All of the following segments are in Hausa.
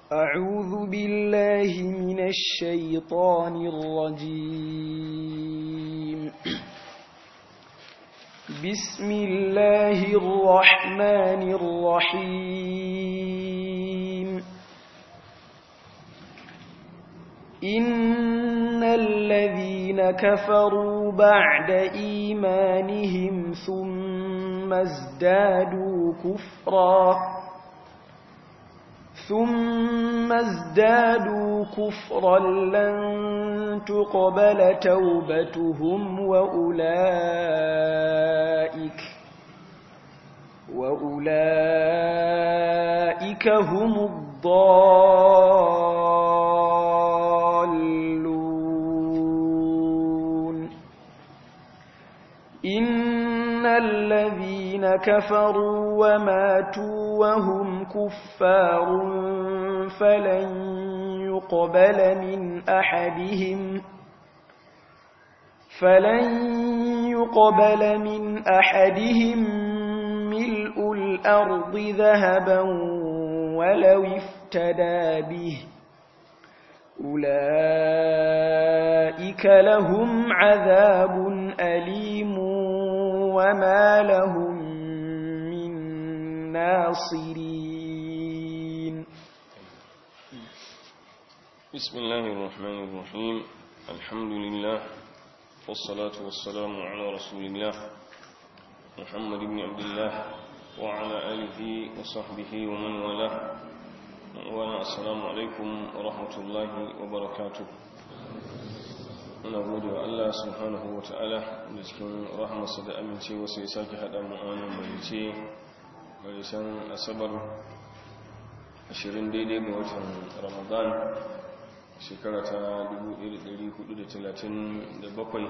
أعوذ بالله من الشيطان الرجيم بسم الله الرحمن الرحيم إن الذين كفروا بعد إيمانهم ثم ازدادوا كفرا ثم ازدادوا كفرا لن تقبل توبتهم وأولئك وأولئك هم الضالون إن الذين كفروا وماتوا وهم كفار فلن يقبل من أحدهم فلن يقبل من أحدهم ملء الأرض ذهبا ولو افتدى به أولئك لهم عذاب أليم وما لهم من ناصرين بسم الله الرحمن الرحيم الحمد لله والصلاة والسلام على رسول الله محمد بن عبد الله وعلى آله وصحبه ومن والاه وانا السلام عليكم ورحمة الله وبركاته muna gode wa Allah subhanahu wa ta'ala da cikin rahmasa da amincewa sai sake haɗa mu a wannan marice marisan asabar 20 daidai ga watan ramadan shekara ta 1437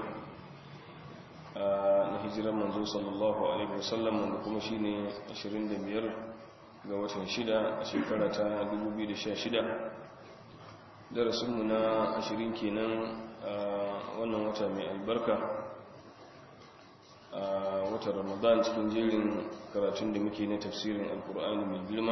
na hijirar manzo sallallahu alaihi wasallam da kuma shi ne 25 ga watan 6 a shekara ta 2016 darasinmu na 20 kenan a wannan wata mai albarka a watan ramadan cikin jerin karatun da muke na tafsirin alkur'ani mai girma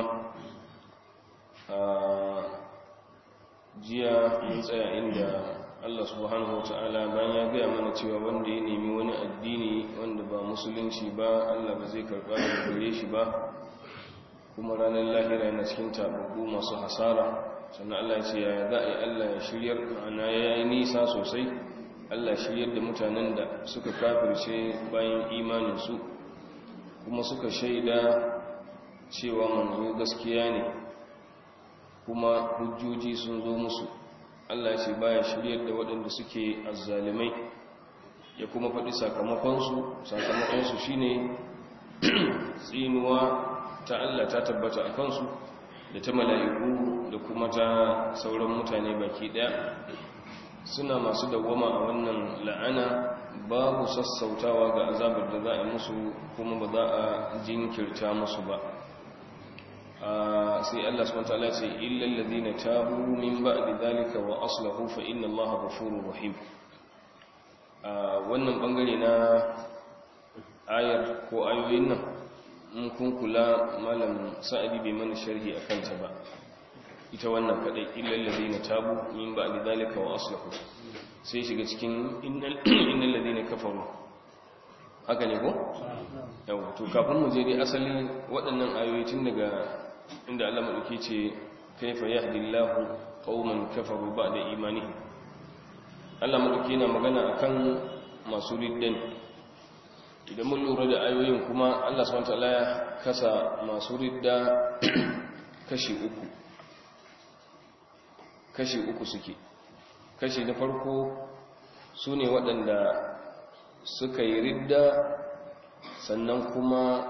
jiya mun tsaya inda Allah subhanahu wata'ala bayan ya gaya mana cewa wanda ya nemi wani addini wanda ba musulunci ba Allah ba zai karɓa da gare shi ba kuma ranar lahira yana cikin tababbu masu hasara sannan Allah ya ce ya za a yi Allah ya shiryar ma'ana ya yi nisa sosai Allah shiryar da mutanen da suka kafirce bayan imaninsu kuma suka shaida cewa manzo gaskiya ne kuma hujjoji sun zo musu Allah ce baya shiryar da waɗanda suke azzalimai ya kuma faɗi sakamakonsu sakamakonsu shine tsinuwa ta Allah ta tabbata a kansu da ta mala'iku da kuma ta sauran mutane baki ɗaya suna masu dawwama a wannan la'ana babu sassautawa ga azabar da za a musu kuma ba za a jinkirta musu ba sai Allah subhanahu wataala ce illal ladina tabu min ba'di dhalika wa aslahu fa inna Allaha ghafurur rahim wannan bangare na ayar ko ayoyin nan in kun kula malam sa'adi bai mana sharhi akan ta ba ita wannan kadai illal ladina tabu min ba'di dhalika wa aslahu sai shiga cikin innal ladina kafaru haka ne ko yau to kafin mu je dai asali waɗannan ayoyi tun daga inda Allah madauki ce kaifa yahdillahu qauman kafaru ba'da imanihim Allah madauki yana magana akan masu riddan idan mun lura da ayoyin kuma Allah subhanahu wataala ya kasa masu ridda kashi uku kashi uku suke kashi na farko su ne waɗanda suka yi ridda sannan kuma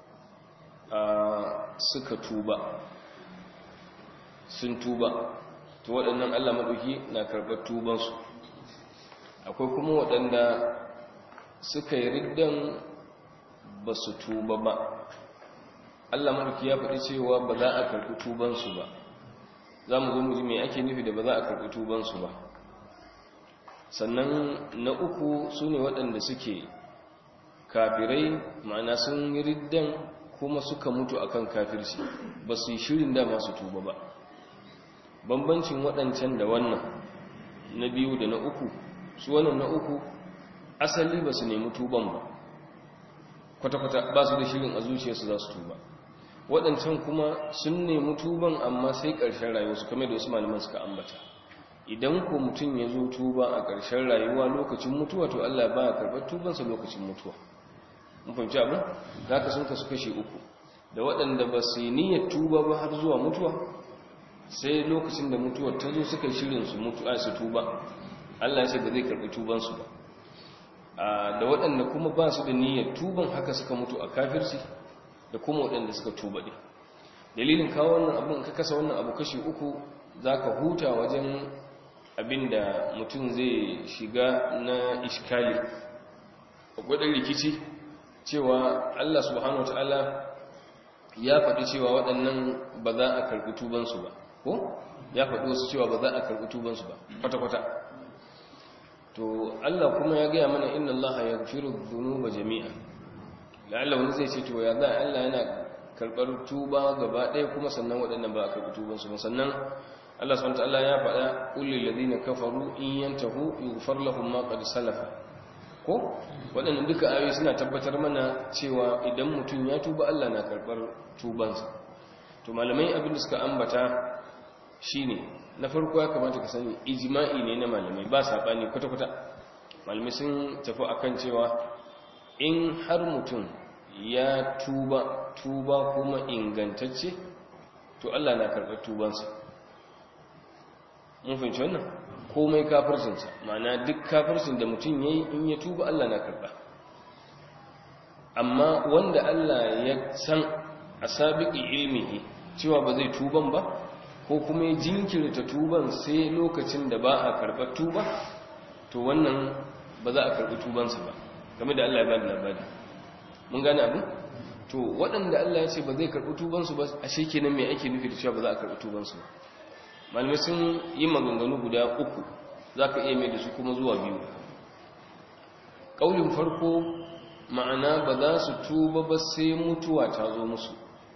suka tuba sun tuba to waɗannan Allah maɗauki na karɓar tubansu akwai kuma waɗanda suka yi riddan ba su tuba ba Allah maɗauki ya faɗi cewa ba za a karɓi tubansu ba za mu zo mu ji mai ake nufi da ba za a karɓi tubansu ba sannan na uku su ne waɗanda suke kafirai ma'ana sun yi riddan kuma suka mutu akan kafirci ba su yi shirin da masu tuba ba bambancin waɗancan da wannan na biyu da na uku su wannan na uku asali ba su nemi tuban ba kwata-kwata ba su da shirin a zuciyarsu za su tuba waɗancan kuma sun nemi tuban amma sai ƙarshen rayuwarsu kamar da wasu malaman suka ambata idan ko mutum ya zo tuba a ƙarshen rayuwa lokacin mutuwa to Allah ba ya karɓar tubansa lokacin mutuwa mun fahimci abin za ka sun kasu kashe uku da waɗanda ba su yi niyyar tuba ba har zuwa mutuwa sai lokacin da mutuwar ta zo suka shirin su mutu a su tuba Allah ya ce ba zai karɓi tubansu ba da waɗanda kuma ba su da niyyar tuban haka suka mutu a kafirci da kuma waɗanda suka tuba ɗin dalilin kawo wannan abin ka kasa wannan abu kashi uku za ka huta wajen abin da mutum zai shiga na iskali gwadon rikici cewa Allah subhanahu wa ta'ala ya faɗi cewa waɗannan ba za a karɓi tubansu ba ko ya faɗi wasu cewa ba za a karɓi tubansu ba kwata-kwata to Allah kuma ya gaya mana inna Allah ya gafiru dhunuba jami'a la'alla wani zai ce to ya za Allah yana karɓar tuba gaba ɗaya kuma sannan waɗannan ba a karɓi tubansu ba sannan Allah subhanahu wa ta'ala ya faɗa ulil ladina kafaru in yantahu yughfar lahum ma qad salafa ko waɗannan duka ayoyi suna tabbatar mana cewa idan mutum ya tuba Allah na karɓar tubansa to malamai abin da suka ambata shine na farko ya kamata ka sani ijma'i ne na malamai ba saɓani kwata-kwata malamai sun tafi akan cewa in har mutum ya tuba tuba kuma ingantacce to Allah na karɓar tubansa mun fahimci wannan komai kafircinsa ma'ana duk kafircin da mutum ya yi in ya tuba Allah na karɓa amma wanda Allah ya san a sabiƙi ilmihi cewa ba zai tuban ba ko kuma ya jinkirta tuban sai lokacin da ba a karɓar tuba to wannan ba za a karɓi tubansa ba game da Allah ya ba da labari mun gane abu to waɗanda Allah ya ce ba zai karɓi tubansu ba a shekenan mai ake nufi da cewa ba za a karɓi tubansu ba malamai sun yi maganganu guda uku za ka iya mai da su kuma zuwa biyu ƙaunin farko ma'ana ba za su tuba ba sai mutuwa ta zo musu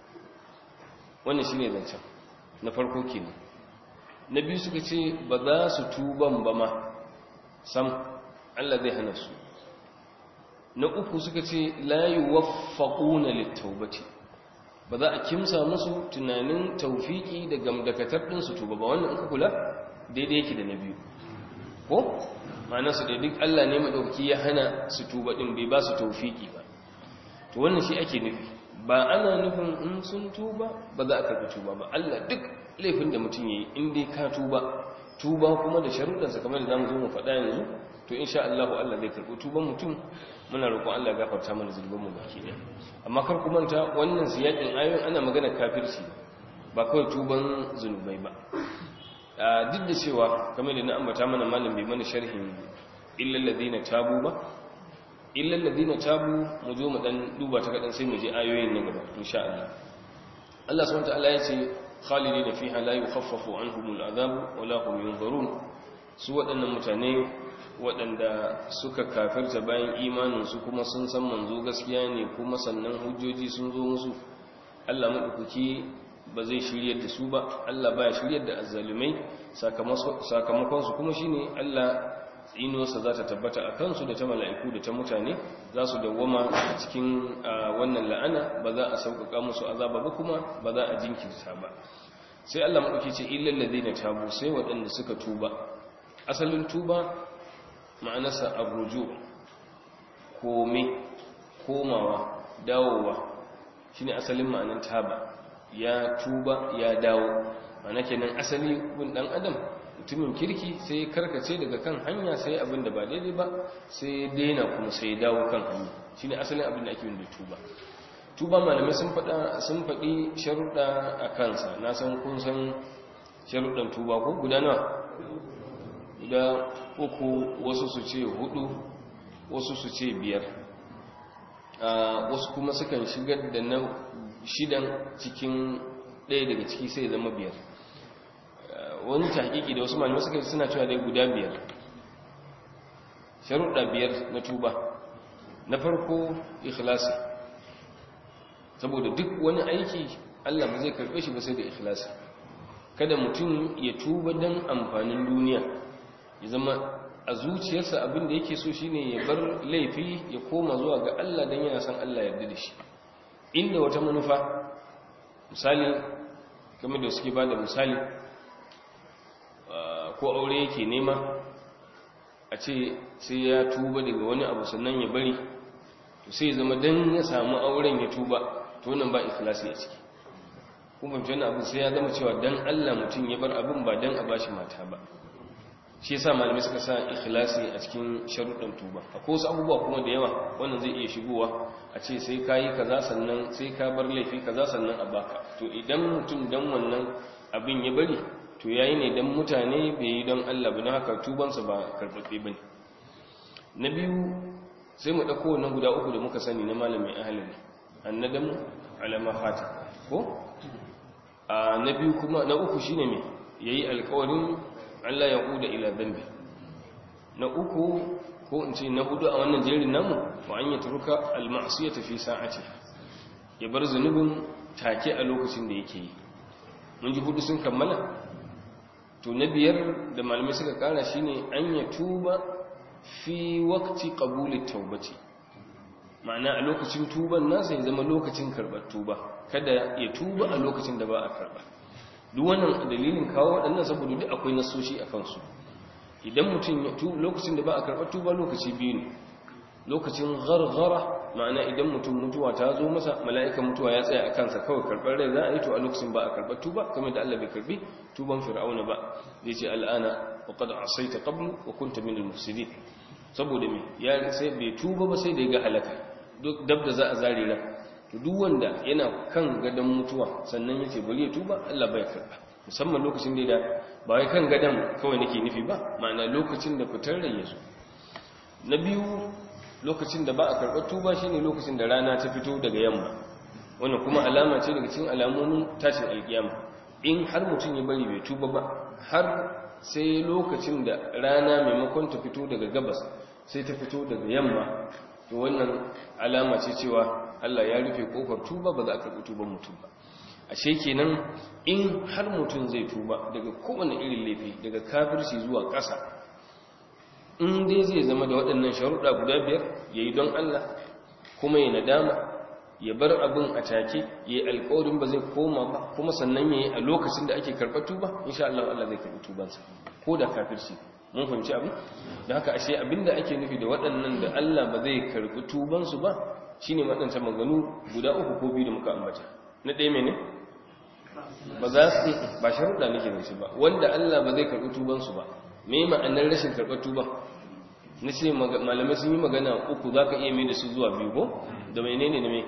wannan shi ne zancen na farko kenan na biyu suka ce ba za su tuban ba ma sam Allah zai hana su na uku suka ce layi waffaƙuna littaubati ba za a kimsa musu tunanin taufiki da gamdakatar ɗinsu tuba ba wannan ka kula daidai yake da na biyu ko ma'ana su da duk Allah ne maɗauki ya hana su tuba ɗin bai ba su taufiki ba to wannan shi ake nufi ba ana nufin in sun tuba ba za a karɓi tuba ba Allah duk laifin da mutum ya yi in dai ka tuba tuba kuma da sharuɗansa kamar da za mu zo mu faɗa yanzu to insha Allah Allah zai karɓi tuban mutum muna roƙon Allah gafarta mana zulubin mu baki ɗaya amma kar ku manta wannan siyakin ayoyin ana magana kafirci ba kawai tuban zunubai ba duk da cewa kamar da na ambata mana malam bai mana sharhin illal ladina tabu ba illal ladina tabu mu zo mu dan duba ta kadan sai mu je ayoyin nan gaba insha Allah Allah subhanahu wa ta'ala ya ce khalidina fiha la yukhaffafu anhumul adhab wa la hum yunzarun su waɗannan mutane waɗanda suka kafirta bayan imaninsu kuma sun san manzo gaskiya ne kuma sannan hujjoji sun zo musu Allah maɗaukaki ba zai shiryar da su ba Allah ba ya shiryar da azzalumai sakamakonsu kuma shi ne Allah tsinuwarsa za ta tabbata a kansu da ta mala'iku da ta mutane za su dawwama a cikin wannan la'ana ba za a sauƙaƙa musu azaba ba kuma ba za a jinkirta ba sai Allah maɗauki ce illallazi na tabu sai waɗanda suka tuba asalin tuba ma'anarsa arruju kome komawa dawowa shine asalin ma'anar taba ya tuba ya dawo ma'ana kenan asali gun dan adam mutumin kirki sai karkace daga kan hanya sai abin da ba daidai ba sai daina kuma sai dawo kan hanya shine asalin abin da ake yin da tuba tuba malamai sun faɗa sun faɗi sharuɗa a kansa na san kun san sharuɗan tuba ko guda nawa guda uku wasu su ce hudu wasu su ce biyar wasu kuma sukan shigar da na shidan cikin ɗaya daga ciki sai zama biyar wani tahqiqi da wasu malamai suka suna cewa dai guda biyar sharuɗa biyar na tuba na farko ikhlasi saboda duk wani aiki Allah ba zai karɓe shi ba sai da ikhlasi kada mutum ya tuba don amfanin duniya ya zama a zuciyarsa abin da yake so shine ya bar laifi ya koma zuwa ga Allah don yana son Allah yarda da shi inda wata manufa misali game da suke ba da misali ko aure yake nema a ce sai ya tuba daga wani abu sannan ya bari to sai zama don ya samu auren ya tuba to nan ba ikhlasi a ciki kuma fahimci wani abu sai ya zama cewa don Allah mutum ya bar abin ba don a bashi mata ba shi yasa malamai suka sa ikhlasi a cikin sharuɗin tuba akwai wasu abubuwa kuma da yawa wannan zai iya shigowa a ce sai ka yi kaza sannan sai ka bar laifi kaza sannan a baka to idan mutum dan wannan abin ya bari to yayi ne dan mutane bai yi don Allah ba don haka tubansa ba karɓaɓɓe ba ne na biyu sai mu ɗauko wannan guda uku da muka sani na malamin ahalari annadamu alama fata ko a na biyu kuma na uku shine me yayi alƙawarin Allah ya kuda ila dambi na uku ko in ce na hudu a wannan jerin namu wa an yatruka al-ma'siyata fi sa'ati ya bar zunubin take a lokacin da yake yi mun ji hudu sun kammala to na biyar da malamai suka kara shine an ya tuba fi waqti qabuli tawbati ma'ana a lokacin tuban nasa ya zama lokacin karbar tuba kada ya tuba a lokacin da ba a karba duk wannan dalilin kawo waɗannan saboda duk akwai nasoshi a kansu idan mutum ya tuba lokacin da ba a karɓar tuba lokaci biyu ne lokacin gargara ma'ana idan mutum mutuwa ta zo masa mala'ikan mutuwa ya tsaya a kansa kawai karɓar rai za a yi to a lokacin ba a karɓar tuba kamar da Allah bai karɓi tuban fir'auna ba zai ce al'ana wa qad asaita qablu wa kunta min al-mufsidin saboda me ya sai bai tuba ba sai da ya ga halaka duk dab da za a zare ran to duk wanda yana kan gadon mutuwa sannan yace bari ya tuba Allah bai karba musamman lokacin da ba wai kan gadon kawai nake nufi ba ma'ana lokacin da fitar rai yazo na biyu lokacin da ba a karɓar tuba shine lokacin da rana ta fito daga yamma wannan kuma alama ce daga cikin alamomin tashin alkiyama in har mutum ya bari bai tuba ba har sai lokacin da rana maimakon ta fito daga gabas sai ta fito daga yamma to wannan alama ce cewa Allah ya rufe kofar tuba ba za a karɓi tuban mutum ba ashe kenan in har mutum zai tuba daga kowane irin laifi daga kafirci zuwa ƙasa in dai zai zama da waɗannan sharuɗa guda biyar ya yi don Allah kuma ya nadama ya bar abin a take ya yi alƙawarin ba zai koma ba kuma sannan ya yi a lokacin da ake karɓar tuba insha Allah Allah zai karɓi tubansa ko da kafirci mun fahimci abin da haka ashe abinda ake nufi da waɗannan da Allah ba zai karɓi tubansu ba shine waɗancan maganu guda uku ko biyu da muka ambata na ɗaya mene ba za su ba sharuɗa nake da shi ba wanda Allah ba zai karɓi tubansu ba me ma'anar rashin karɓar tuba na ce malamai sun yi magana uku za ka iya mai da su zuwa biyu ko da mai ne na mai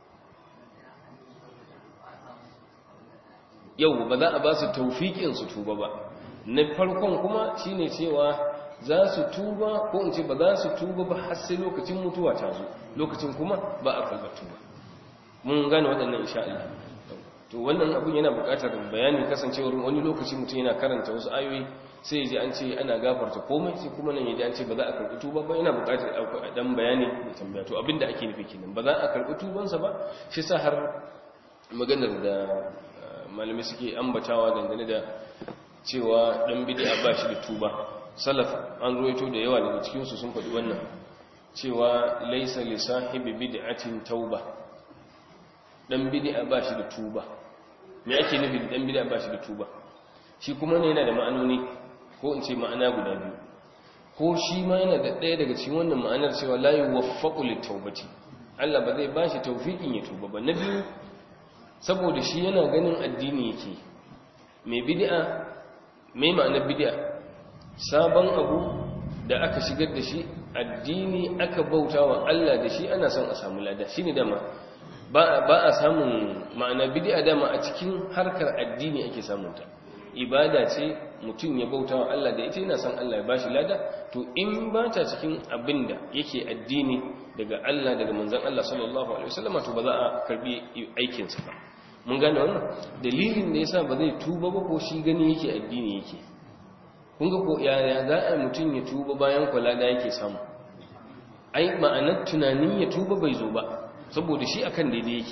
yau ba za a ba su taufiƙin su tuba ba na farkon kuma shine cewa za su tuba ko in ce ba za su tuba ba har sai lokacin mutuwa ta zo lokacin kuma ba a karɓar tuba mun gane waɗannan insha Allah to wannan abin yana buƙatar bayani kasancewar wani lokaci mutum yana karanta wasu ayoyi sai ji an ce ana gafarta komai sai kuma nan yaji an ce ba za a karɓi tuba ba yana buƙatar a dan bayani da tambaya to abinda ake nufi kenan ba za a karɓi tubansa ba shi sa har maganar da malamai suke ambatawa dangane da cewa dan bid'a ba shi da tuba salaf an ruwaito da yawa daga cikin su sun faɗi wannan cewa laysa li sahibi bid'atin tauba dan bid'a ba shi da tuba me ake nufi da dan bid'a ba shi da tuba shi kuma ne yana da ma'anoni ko in ce ma'ana guda biyu ko shi ma yana da ɗaya daga cikin wannan ma'anar cewa la yuwaffaqu litawbati Allah ba zai bashi tawfiqin ya tuba ba na biyu saboda shi yana ganin addini yake mai bid'a mai ma'anar bid'a sabon abu da aka shigar da shi addini aka bautawa Allah da shi ana son a samu lada shine dama ba a samun ma'ana bid'a dama a cikin harkar addini ake samun ta ibada ce mutum ya bauta wa Allah da ita yana son Allah ya bashi lada to in ba ta cikin abinda yake addini daga Allah daga manzon Allah sallallahu alaihi wasallam to ba za a karbi aikin sa ba mun gane wannan dalilin da yasa ba zai tuba ba ko shi gani yake addini yake kun ga ko yaya za a mutum ya tuba bayan kula da yake samu ai ma'anar tunanin ya tuba bai zo ba saboda shi akan daidai yake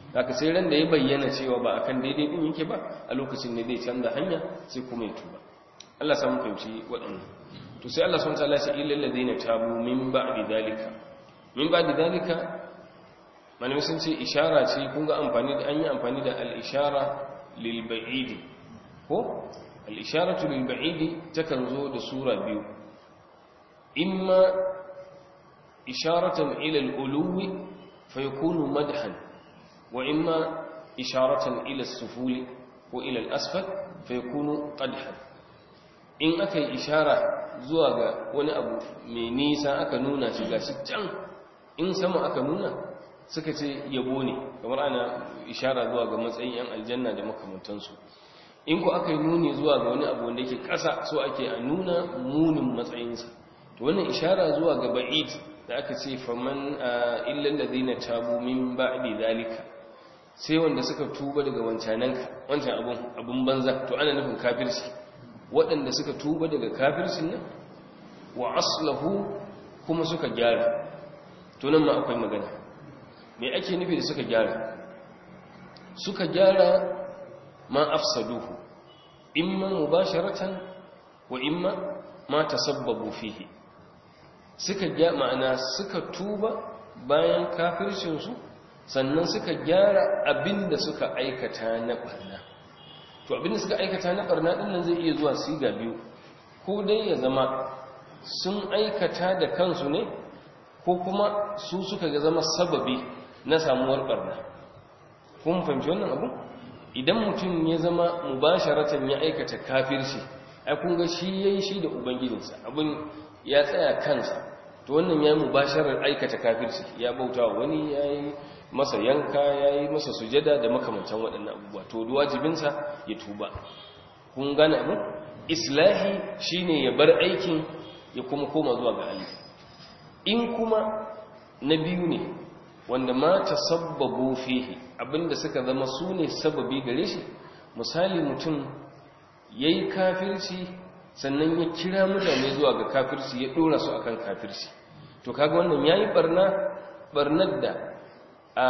haka sai ran da ya bayyana cewa ba akan daidai din yake ba a lokacin ne zai canza hanya sai kuma ya tuba Allah samu fahimci waɗannan to sai Allah subhanahu wa ta'ala ya ce illal ladina tabu min ba'di dalika min ba'di dalika malamai sun ce ishara ce kun ga amfani da an yi amfani da al-ishara lil ba'idi ko al-isharatu lil ba'idi takan zo da sura biyu imma isharatan ila al-uluwi fa yakunu madhan wa imma isharatan ila as-sufuli ko ila al-asfal fa yakunu qadhan in aka yi ishara zuwa ga wani abu mai nisa aka nuna shi gashi can in sama aka nuna suka ce yabo ne kamar ana ishara zuwa ga matsayin yan aljanna da makamantansu in ku aka yi nuni zuwa ga wani abu wanda yake ƙasa so ake a nuna munin matsayinsa to wannan ishara zuwa ga ba'id da aka ce faman illal ladina tabu min ba'di zalika sai wanda suka tuba daga wancananka wancan abun abun banza to ana nufin kafirci waɗanda suka tuba daga kafircin nan wa aslahu kuma suka gyara to nan ma akwai magana me ake nufi da suka gyara suka gyara ma afsaduhu imma mubasharatan wa imma ma tasabbabu fihi suka gyara ma'ana suka tuba bayan kafircinsu sannan suka gyara abinda suka aikata na barna to abinda suka aikata na barna din nan zai iya zuwa siga biyu ko dai ya zama sun aikata da kansu ne ko kuma su suka ga zama sababi na samuwar barna kun fahimci wannan abu idan mutum ya zama mubasharatan ya aikata kafirci ai kun ga shi yayi shi da ubangijinsa abin ya tsaya kansa to wannan yayi mubasharar aikata kafirci ya bauta wani yayi masa yanka yayi masa sujada da makamantan waɗannan abubuwa to wajibinsa ya tuba kun gane abu islahi shine ya bar aikin ya kuma koma zuwa ga Allah in kuma na biyu ne wanda ma tasabbabu fihi abinda suka zama su ne sababi gare shi misali mutum yayi kafirci sannan ya kira mutane zuwa ga kafirci ya dora su akan kafirci to kaga wannan yayi barna barnar da a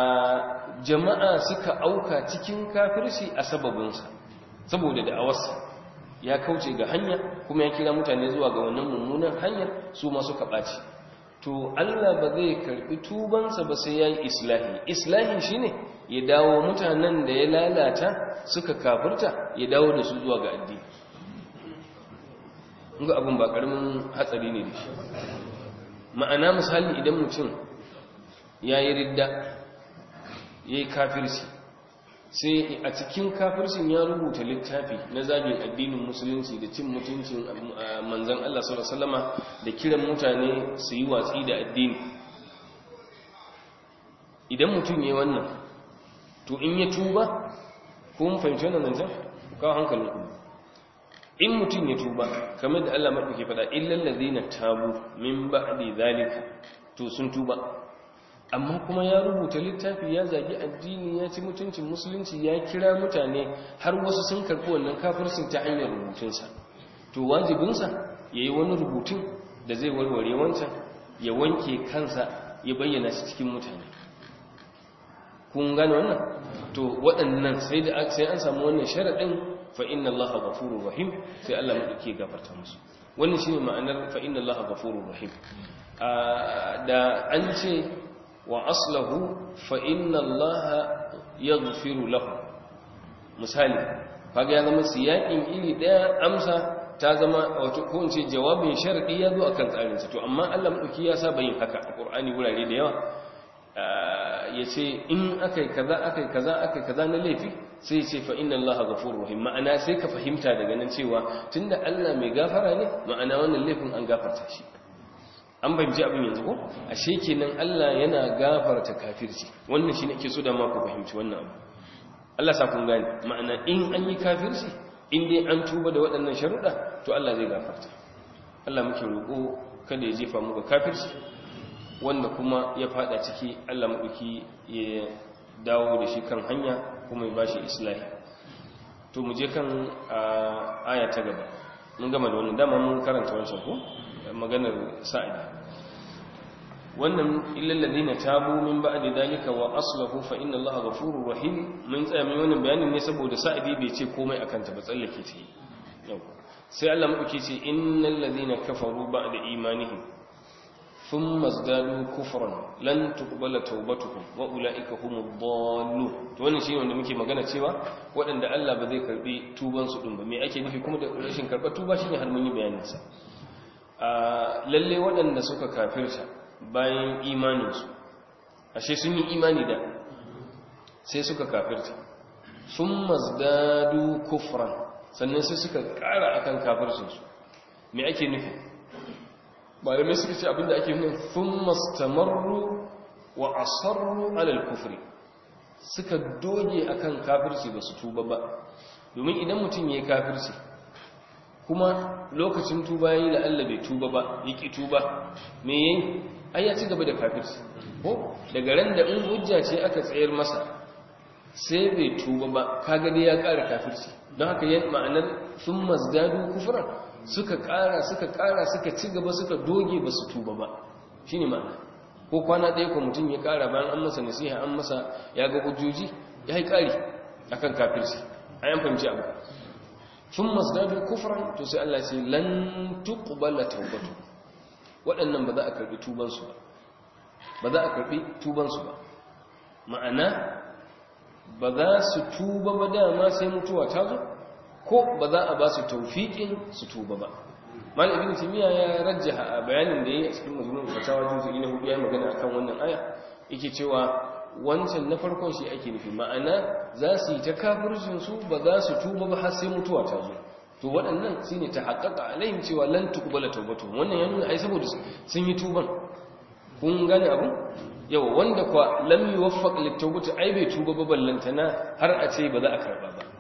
jama'a suka auka cikin kafirci a sababinsa saboda da'awarsa ya kauce ga hanya kuma ya kira mutane zuwa ga wannan mummunan hanyar su ma suka ɓaci to Allah ba zai karɓi tubansa ba sai ya yi islahi islahi shine ya dawo mutanen da ya lalata suka kafirta ya dawo da su zuwa ga addini ga abin ba ƙaramin hatsari ne da shi ma'ana misali idan mutum ya yi ridda ya yi kafirci sai a cikin kafircin ya rubuta littafi na zagin addinin musulunci da cin mutuncin manzan Allah sallama da kiran mutane su yi watsi da addini idan mutum ya wannan to in ya tuba ko mun fahimci wannan zancen kawo hankalin ku in mutum ya tuba kamar da Allah maɗauki faɗa illal ladina tabu min ba'di zalika to sun tuba amma kuma ya rubuta littafi ya zagi addini ya ci mutuncin musulunci ya kira mutane har wasu sun karɓi wannan kafircin ta hanyar rubutunsa to wajibinsa ya yi wani rubutun da zai warware wancan ya wanke kansa ya bayyana shi cikin mutane kun gane wannan to waɗannan sai da sai an samu wannan sharaɗin fa inna allaha ghafurur rahim sai Allah madauke gafarta musu wannan shine ma'anar fa inna allaha ghafurur rahim da an ce wa aslahu fa inna allaha yaghfiru lahu misali kaga ya zama siyakin iri daya amsa ta zama wato ko in ce jawabin sharadi ya zo akan tsarin sa to amma Allah madauki ya saba yin haka a Qur'ani wurare da yawa yace in akai kaza akai kaza akai kaza na laifi sai ce fa inna allaha ghafurur rahim ma'ana sai ka fahimta daga nan cewa tunda Allah mai gafara ne ma'ana wannan laifin an gafarta shi an fahimci abin yanzu ko ashe kenan Allah yana gafarta kafirci wannan shine ake so da ma ku fahimci wannan abu Allah sa kun gane ma'ana in an yi kafirci in dai an tuba da waɗannan sharuɗa to Allah zai gafarta Allah muke roƙo kada ya jefa mu ga kafirci wanda kuma ya fada ciki Allah maɗauki ya dawo da shi kan hanya kuma ya bashi islahi to mu je kan aya ta gaba mun gama da wannan dama mun karanta wancan ko maganar sa'ida wannan illal ladina tabu min ba'di dalika wa aslahu fa inna allaha ghafurur rahim mun tsaya mai wannan bayanin ne saboda sa'idi bai ce komai akan ta ba tsallake ta yau sai Allah madauki ce innal ladina kafaru ba'da imanihim thumma zdadu kufran lan tuqbala tawbatuhum wa ulaika humud dallun to wannan shine wanda muke magana cewa waɗanda Allah ba zai karbi tuban su din ba me ake nufi kuma da rashin karba tuba shine har mun yi bayanin sa a lalle waɗanda suka kafirta bayan imanin su ashe sun yi imani da sai suka kafirta thumma zdadu kufran sannan sai suka ƙara akan kafircin su me ake nufi malamai suka ce abinda ake nuna sun mastamarru wa asarru alal kufri suka doge akan kafirci ba su tuba ba domin idan mutum ya yi kafirci kuma lokacin tuba ya yi la'alla bai tuba ba ya ƙi tuba me ya yi ai ya ci gaba da kafirci ko daga ran da in hujja ce aka tsayar masa sai bai tuba ba kaga dai ya ƙara kafirci don haka yin ma'anar sun mazdadu kufran suka ƙara suka ƙara suka ci gaba suka doge ba su tuba ba shi ne ma'ana ko kwana ɗaya ko mutum ya ƙara bayan an masa nasiha an masa ya ga hujjoji ya yi ƙari a kan kafirci a yan fahimci abu sun masdadu kufran to sai Allah ce lan tuqbala taubatu waɗannan ba za a karɓi tubansu ba ba za a karɓi tubansu ba ma'ana ba za su tuba ba dama sai mutuwa ta zo ko ba za a ba su taufiƙin su tuba ba mal ibn timiya ya rajjaha a bayanin da yayi a cikin mazmun fatawa juzu'i na hudu ya magana akan wannan aya yake cewa wancan na farkon shi ake nufi ma'ana za su yi ta kafircin su ba za su tuba ba har sai mutuwa ta zo to waɗannan shine ta haƙaƙa alaihim cewa lan tuqbala tawbatu wannan ya nuna ai saboda sun yi tuban kun gane abu yawa wanda kwa lam yuwaffaq litawbati ai bai tuba ba ballantana har a ce ba za a karba ba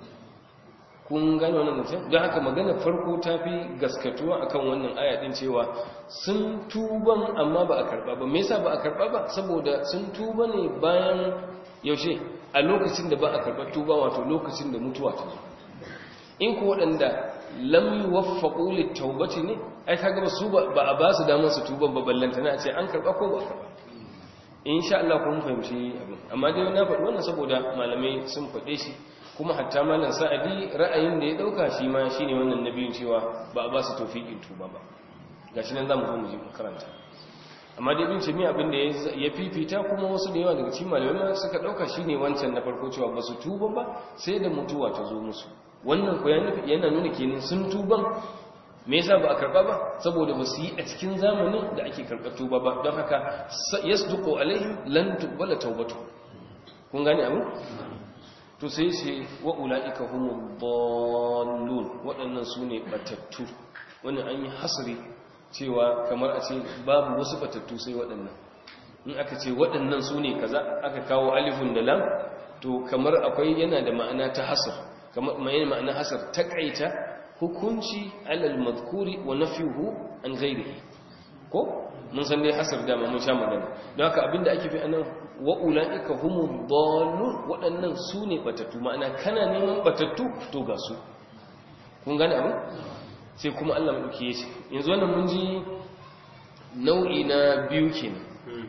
kun gane wannan mutum don haka magana farko ta fi gaskatuwa akan wannan aya din cewa sun tuban amma ba a karba ba me yasa ba a karba ba saboda sun tuba ne bayan yaushe a lokacin da ba a karba tuba wato lokacin da mutuwa ta zo in ku waɗanda lam yuwaffaqu litawbati ne ai kaga ba su ba a ba su damar su tuban ba ballantana a ce an karba ko ba karba insha Allah kun fahimci abin amma dai na faɗi wannan saboda malamai sun faɗe shi kuma hatta malam sa'adi ra'ayin da ya dauka shi ma shine wannan nabiyin cewa ba a ba su tawfiqin tuba ba gashi nan zamu zo mu ji karanta amma dai bin cimi abin da ya fifita kuma wasu da yawa daga cikin malamai suka dauka shine wancan na farko cewa ba su tuba ba sai da mutuwa ta zo musu wannan ko yana nuna kenan sun tuban me yasa ba a karba ba saboda ba su yi a cikin zamanin da ake karɓar tuba ba don haka yasduqu alaihim lan tuqbala tawbatu kun gane abu to sai ce wa ula'ika humul dallun waɗannan su ne batattu wani an yi hasri cewa kamar a ce babu wasu batattu sai waɗannan in aka ce waɗannan su ne kaza aka kawo alifun da lam to kamar akwai yana da ma'ana ta hasar kamar mai ma'ana hasar takaita hukunci alal madhkuri wa nafyuhu an ghairihi ko mun san dai hasar da mun sha magana don haka abinda ake fi anan wa ulaika humud dallun waɗannan su ne batattu ma'ana kana neman batattu to ga su kun gane abin sai kuma Allah madauki yace yanzu wannan mun ji nau'i na biyu kenan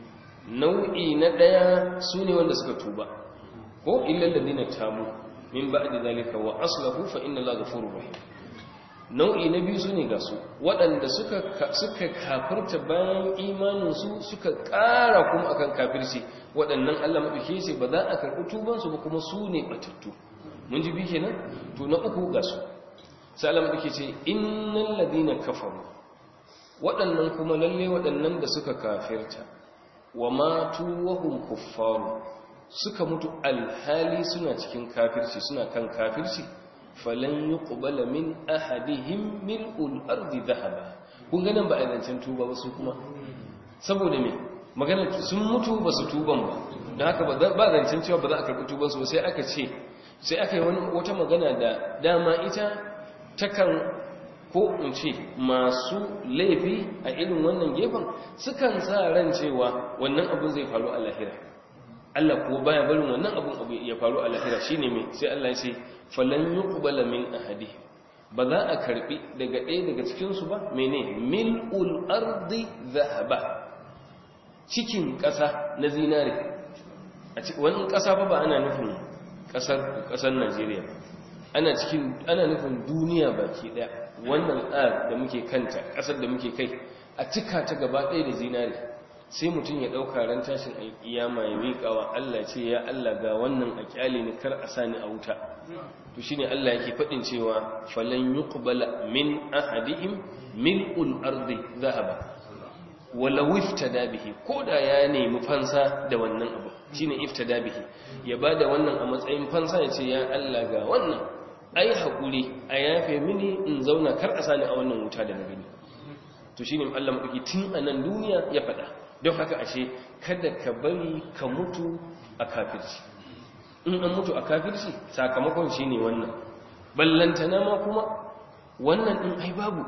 nau'i na daya su ne wanda suka tuba ko illal ladina tabu min ba'di zalika wa aslahu fa inna allaha ghafurur rahim nau'i na biyu su ne ga su waɗanda suka kafirta bayan imaninsu suka ƙara kuma akan kafirci waɗannan Allah maɗauke ce ba za a karɓi tubansu ba kuma su ne ɓatattu mun ji bi kenan to na uku ga su sai Allah maɗauke ce innal ladina kafaru waɗannan kuma lalle waɗannan da suka kafirta wa matu wa hum kuffaru suka mutu alhali suna cikin kafirci suna kan kafirci falan yuqbala min ahadihim mil'ul ardi dhahaba kun ga nan ba a zancen tuba ba su kuma saboda me magana sun mutu ba su tuban ba don haka ba zancen cewa ba za a karɓi tuban su sai aka ce sai aka yi wata magana da dama ita takan ko in ce masu laifi a irin wannan gefen sukan sa ran cewa wannan abin zai faru a lahira Allah kuwa baya barin wannan abin abu ya faru a lahira shine me sai Allah ya ce falan yuqbala min ahadihim ba za a karbi daga ɗaya daga cikin su ba mene mil'ul ardi dhahaba cikin ƙasa na zinare a cikin wani ƙasa fa ba ana nufin ƙasar ƙasar Najeriya ana cikin ana nufin duniya baki ɗaya wannan ɗar da muke kanta ƙasar da muke kai a cika ta gaba ɗaya da zinare sai mutum ya ɗauka ran tashin alƙiyama ya miƙa wa Allah ce ya Allah ga wannan a ƙyale ni kar a sani a wuta to shine Allah yake faɗin cewa falan yuqbala min ahadihim mil'ul ardi dhahaba walau iftada bihi koda ya nemi fansa da wannan abu shine iftada bihi ya bada wannan a matsayin fansa ya ce ya Allah ga wannan ai hakuri a yafe mini in zauna kar a sani a wannan wuta da na gani to shine Allah madauki tun a nan duniya ya faɗa don haka ashe kada ka bari ka mutu a kafirci in an mutu a kafirci sakamakon shine wannan ballantana ma kuma wannan din ai babu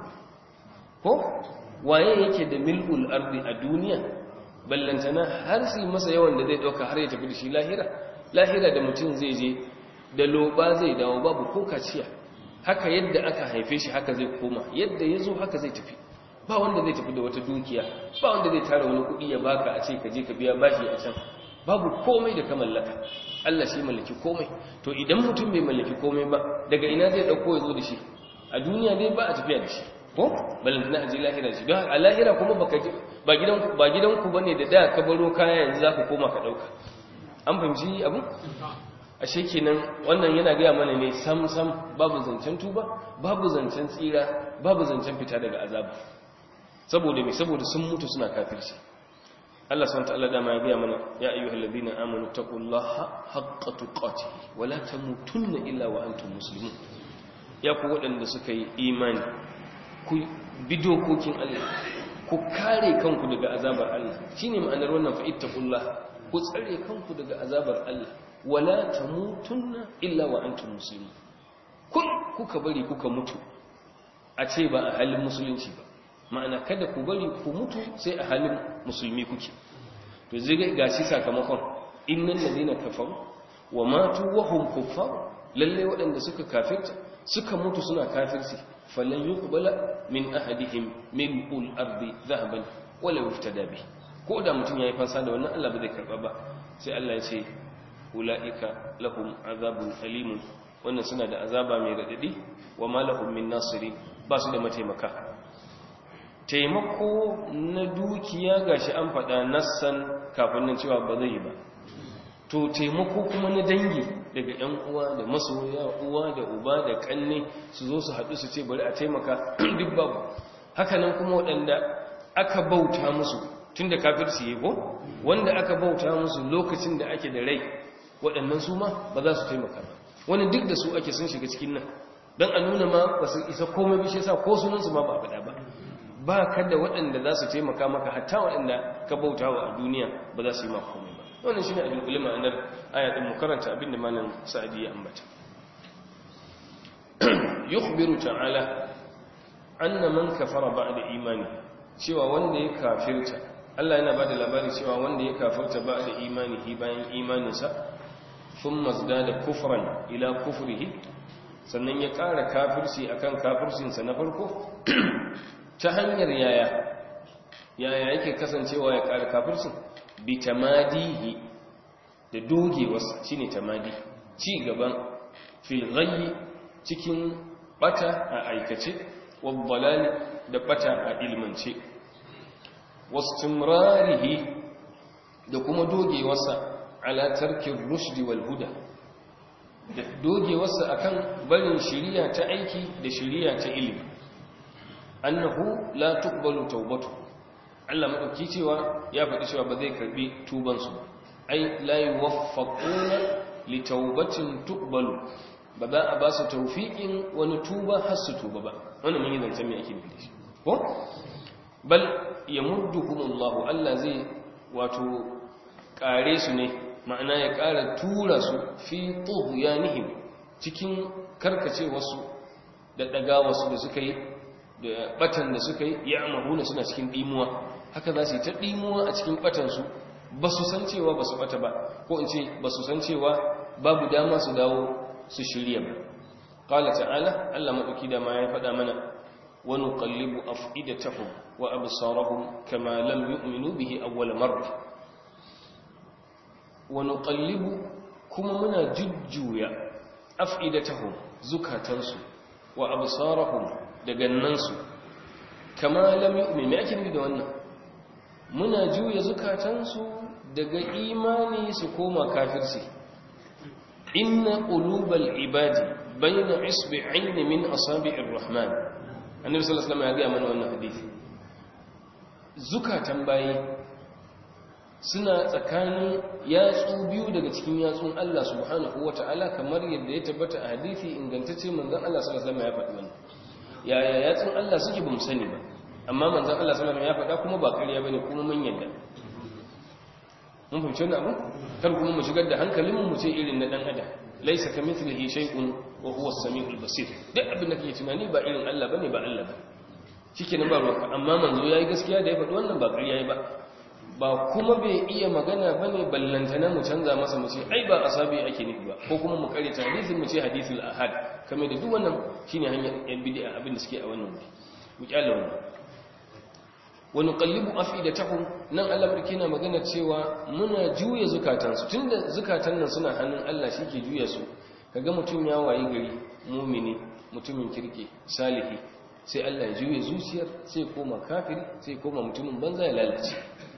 ko waye yake da mil'ul ardi a duniya ballantana har sai masa yawan da zai dauka har ya tafi da shi lahira lahira da mutum zai je da loba zai dawo babu ko kaciya haka yadda aka haife shi haka zai koma yadda ya zo haka zai tafi ba wanda zai tafi da wata dukiya ba wanda zai tara wani kuɗi ya baka a ce ka je ka biya bashi a can babu komai da ka mallaka Allah shi mallaki komai to idan mutum bai mallaki komai ba daga ina zai dauko ya zo da shi a duniya dai ba a tafiya da shi ko balantana a je lahira shi don a lahira kuma baka ba gidan ba gidanku bane da da ka baro kaya yanzu zaka koma ka dauka an fahimci abu ashe kenan wannan yana gaya mana ne sam sam babu zancen tuba babu zancen tsira babu zancen fita daga azaba saboda me saboda sun mutu suna kafirci Allah subhanahu wataala dama ya gaya mana ya ayyuhal ladina amanu taqullaha haqqa tuqatih wa la tamutunna illa wa antum muslimun ya ku waɗanda suka yi imani ku bi dokokin Allah ku kare kanku daga azabar Allah shine ma'anar wannan fa ittaqullah ku tsare kanku daga azabar Allah wala tamutunna illa wa antum muslimun kun kuka bari kuka mutu a ce ba a halin musulunci ba ma'ana kada ku bari ku mutu sai a halin musulmi kuke to zai gashi sakamakon innal ladina kafaru wa matu wa hum kuffar lalle waɗanda suka kafirta suka mutu suna kafirci falan yuqbala min ahadihim min ul ardi dhahaban wala yuftada bi ko da mutum yayi fansa da wannan Allah ba zai karba ba sai Allah ya ce ulaika lahum azabun alim wannan suna da azaba mai radadi wa ma lahum min nasiri ba su da mataimaka taimako na dukiya gashi an faɗa nassan kafin nan cewa ba zai ba to taimako kuma na dangi daga ‘yan uwa da masoya uwa da uba da kanne su zo su haɗu su ce bari a taimaka duk babu hakanan kuma waɗanda aka bauta musu tun da kafirci ko wanda aka bauta musu lokacin da ake da rai waɗannan su ma ba za su taimaka ba wani duk da su ake sun shiga cikin nan don a nuna ma ba su isa komai bishe sa ko sunansu ma ba a faɗa ba ba ka da waɗanda za su taimaka maka hatta waɗanda ka bauta wa a duniya ba za su yi maka komai ba wannan shi ne abin kulima anar ayatun mu karanta abin da malam sa'adi ya ambata yukhbiru ta'ala anna man kafara ba'da imani cewa wanda ya kafirta Allah yana bada labari cewa wanda ya kafirta ba'da imanihi bayan imaninsa thumma zdada kufran ila kufrihi sannan ya ƙara kafirci akan kafircinsa na farko ta hanyar yaya yaya yake kasancewa ya ƙara kafircin bi tamadihi da dogewarsa shine tamadi ci gaban fil ghayyi cikin bata a aikace wabbalali da bata a ilmance wastimrarihi da kuma dogewarsa ala tarkin rushdi wal huda da dogewarsa akan barin shiriya ta aiki da shiriya ta ilimi annahu la tuqbalu tawbatu Allah madauki cewa ya faɗi cewa ba zai karbi tuban su ai la yuwaffaquna li tawbatin tuqbalu ba za a ba su tawfiqin wani tuba har su tuba ba wannan mun yi zancen me ake nufi ko bal yamudduhumullahu Allah zai wato kare su ne ma'ana ya kara tura su fi tughyanihim cikin karkace wasu da daga wasu da suka yi da batan da suka yi ya amahuna suna cikin dimuwa haka za su yi ta dimuwa a cikin batansu ba su san cewa ba su bata ba ko in ce ba su san cewa babu dama su dawo su shirya ba ƙala ta'ala allah maɗauki da ma ya faɗa mana wa nuqallibu af'idatahum wa absarahum kama lam yu'minu bihi awwal marra wa nuqallibu kuma muna jujjuya af'idatahum zukatansu wa absarahum da gannansu kama lam yu'min me ake nufi da wannan muna juya zukatansu daga imani su koma kafirci inna qulubal ibadi bayna isbi'ain min asabi'ir rahman annabi sallallahu alaihi wasallam ya ga mana wannan hadisi zukatan bayi suna tsakanin yatsu biyu daga cikin yatsun Allah subhanahu wata'ala kamar yadda ya tabbata a hadisi ingantacce manzon Allah sallallahu alaihi wasallam ya faɗi wannan yaya yatsun Allah suke bamu sani ba amma manzon Allah sallallahu alaihi wasallam ya faɗa kuma ba ƙarya bane kuma mun yadda mun fahimci wannan abu kar kuma mu shigar da hankalin mu ce irin na dan adam laysa kamithlihi shay'un wa huwa as-sami'ul basir duk abin da kake tunani ba irin Allah bane ba Allah ba shikenan ba ruwanka amma manzo yayi gaskiya da ya faɗi wannan ba ƙarya yayi ba ba kuma bai iya magana bane ballantana mu canza masa mu ce ai ba asabi ake nufi ba ko kuma mu kare ta hadisin mu ce hadisul ahad kamar da duk wannan shine hanyar yan bid'a abin da suke a wannan mu kyalla wannan wa nuqallibu afidatahum nan Allah barke na magana cewa muna juya zukatansu tunda zukatan nan suna hannun Allah shike juya su kaga mutum ya wayi gari mumini mutumin kirki salihi sai Allah ya juya zuciyar sai koma kafiri sai koma mutumin banza ya lalace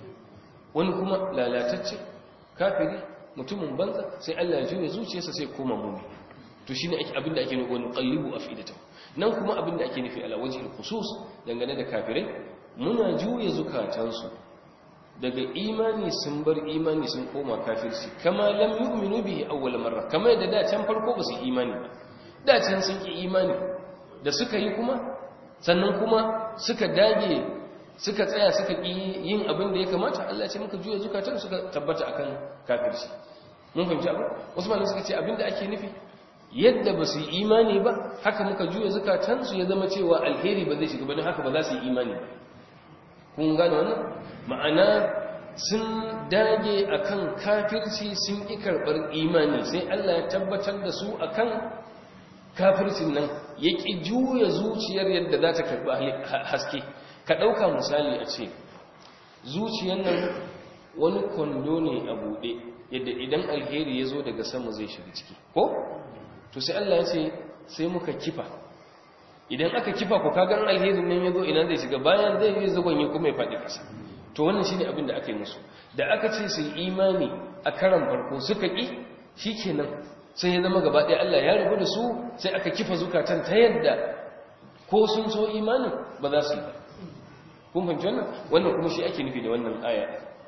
wani kuma lalatacce kafiri mutumin banza sai Allah ya juya zuciyarsa sai koma mumini to shine ake abinda ake nufi wani qallibu afidatahu nan kuma abinda ake nufi ala wajhil khusus dangane da kafirai muna juya zukatansu daga imani sun bar imani sun koma kafirci kama lam yu'minu bihi awwal marra kama yadda da can farko ba su imani ba da can sun ki imani da suka yi kuma sannan kuma suka dage suka tsaya suka ki yin abin da ya kamata Allah ce muka juya zukatan suka tabbata akan kafirci mun fahimci abu wasu malamai suka ce abin da ake nufi yadda ba su yi imani ba haka muka juya zukatansu ya zama cewa alheri ba zai shiga ba don haka ba za su yi imani ba kun gane wannan ma'ana sun dage akan kafirci sun ƙi karɓar imani sai Allah ya tabbatar da su akan kafircin nan ya ƙi juya zuciyar yadda za ta karɓi haske ka ɗauka misali a ce zuciyar nan wani kwando ne a buɗe yadda idan alheri ya zo daga sama zai shiga ciki ko to sai Allah ya ce sai muka kifa idan aka kifa ku kagan alherin nan yazo ina zai shiga bayan zai yi zagon yi kuma ya faɗi ƙasa to wannan shine abin da aka yi musu da aka ce su imani a karan farko suka ƙi shikenan sai ya zama gaba ɗaya Allah ya rabu da su sai aka kifa zukatan ta yadda ko sun so imanin ba za su yi ba kun fahimci wannan wannan kuma shi ake nufi da wannan aya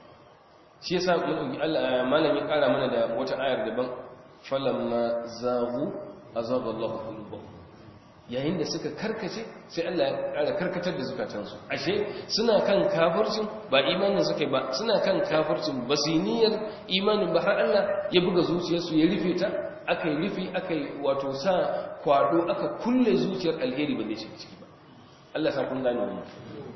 shi yasa Allah malam ya ƙara mana da wata ayar daban falamma zaghu azaba Allahu qulubahum yayin da suka karkace sai Allah ya ƙara karkatar da zukatansu ashe suna kan kafircin ba imanin suka ba suna kan kafircin ba su niyyar imanin ba har Allah ya buga zuciyarsu ya rufe ta aka yi rufe aka yi wato sa kwado aka kulle zuciyar alheri ba zai shiga ciki ba Allah sa kun gane wannan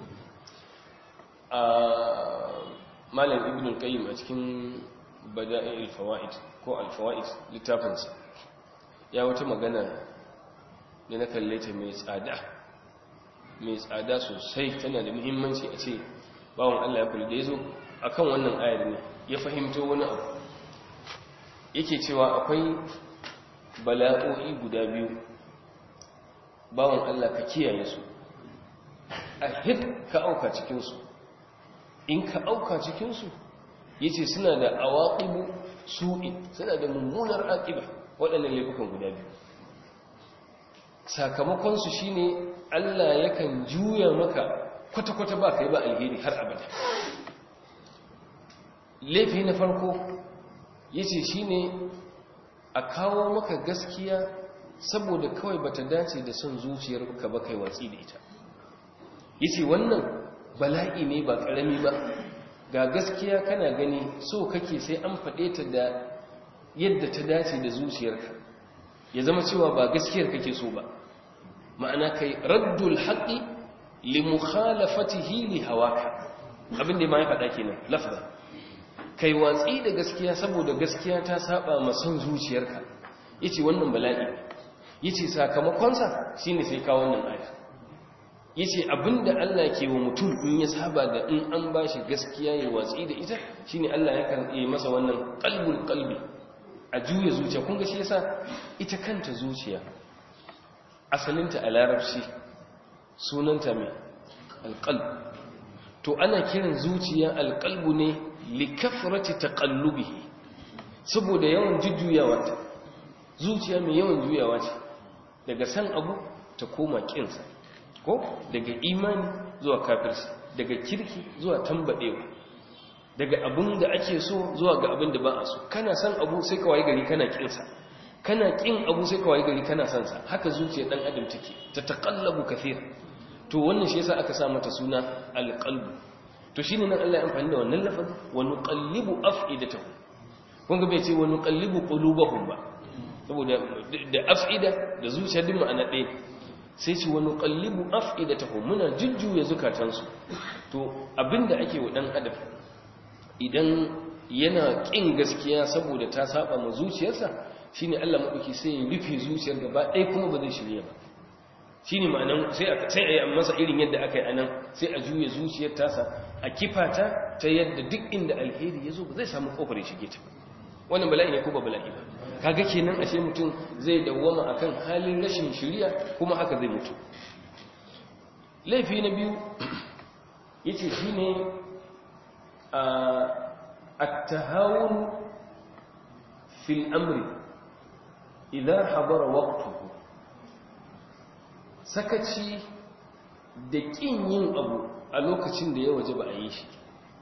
a malam ibn al-qayyim a cikin bada'il fawaid ko al-fawaid littafinsa ya wata magana da na kalle ta mai tsada mai tsada sosai tana da muhimmanci a ce bawon Allah ya kula da ya zo a kan wannan ayar ne ya fahimto wani abu yake cewa akwai bala'o'i guda biyu bawon Allah ka kiyaye su a hit ka auka cikinsu in ka auka cikinsu ya ce suna da awaƙibu su'i suna da mummunar aƙiba waɗannan laifukan guda biyu sakamakonsu shi ne Allah yakan juya maka kwata-kwata ba ka yi ba alheri har abada laifi na farko ya ce shi ne a kawo maka gaskiya saboda kawai bata dace da son zuciyar ka ba kai watsi da ita ya ce wannan bala'i ne ba ƙarami ba ga gaskiya kana gani so kake sai an faɗe ta da yadda ta dace da zuciyarka ya zama cewa ba gaskiyar kake so ba ma'ana kai raddul haqqi li mukhalafatihi li hawaka abin da ma ya faɗa kenan lafza kai watsi da gaskiya saboda gaskiya ta saba ma son zuciyarka yace wannan bala'i yace sakamakon sa shine sai ka wannan aya yace abinda Allah ke wa mutum in ya saba da in an bashi gaskiya ya watsi da ita shine Allah ya kan yi masa wannan qalbul qalbi a juya zuciya kun ga shi yasa ita kanta zuciya asalinta a larabci sunanta mai alqalb to ana kiran zuciya alqalbu ne likafrati taqallubihi saboda yawan jujjuyawa ta zuciya mai yawan juyawa ce daga san abu ta koma kinsa ko daga imani zuwa kafirci daga kirki zuwa tambadewa daga abin da ake so zuwa ga abin da ba a so kana san abu sai ka waye gari kana kinsa kana kin abu sai ka waye gari kana san sa haka zuciyar dan adam take ta taqallabu kathir to wannan shi yasa aka sa mata suna alqalbu to shine nan Allah ya amfani da wannan lafazin wa nuqallibu af'idatahum kun ga bai ce wa nuqallibu qulubahum ba saboda da af'ida da zuciya din ma'ana ɗaya sai ce wani kallibu af'idatahum muna jujjuya zukatansu to abinda ake wa dan adam idan yana kin gaskiya saboda ta saba ma zuciyarsa shine Allah madauki sai ya rufe zuciyar gaba ɗaya kuma ba zai shirye ba shine ma'anan sai a sai a yi masa irin yadda aka yi anan sai a juya zuciyar tasa a kifata ta yadda duk inda alheri ya zo ba zai samu kofar ya shige ta wannan bala'i ne ko ba bala'i ba kaga kenan ashe mutum zai dawwama akan halin rashin shiriya kuma haka zai mutu laifi na biyu yace shine at-tahawun fil amri idha habara waqtuhu sakaci da kin yin abu a lokacin da ya waje ba a yi shi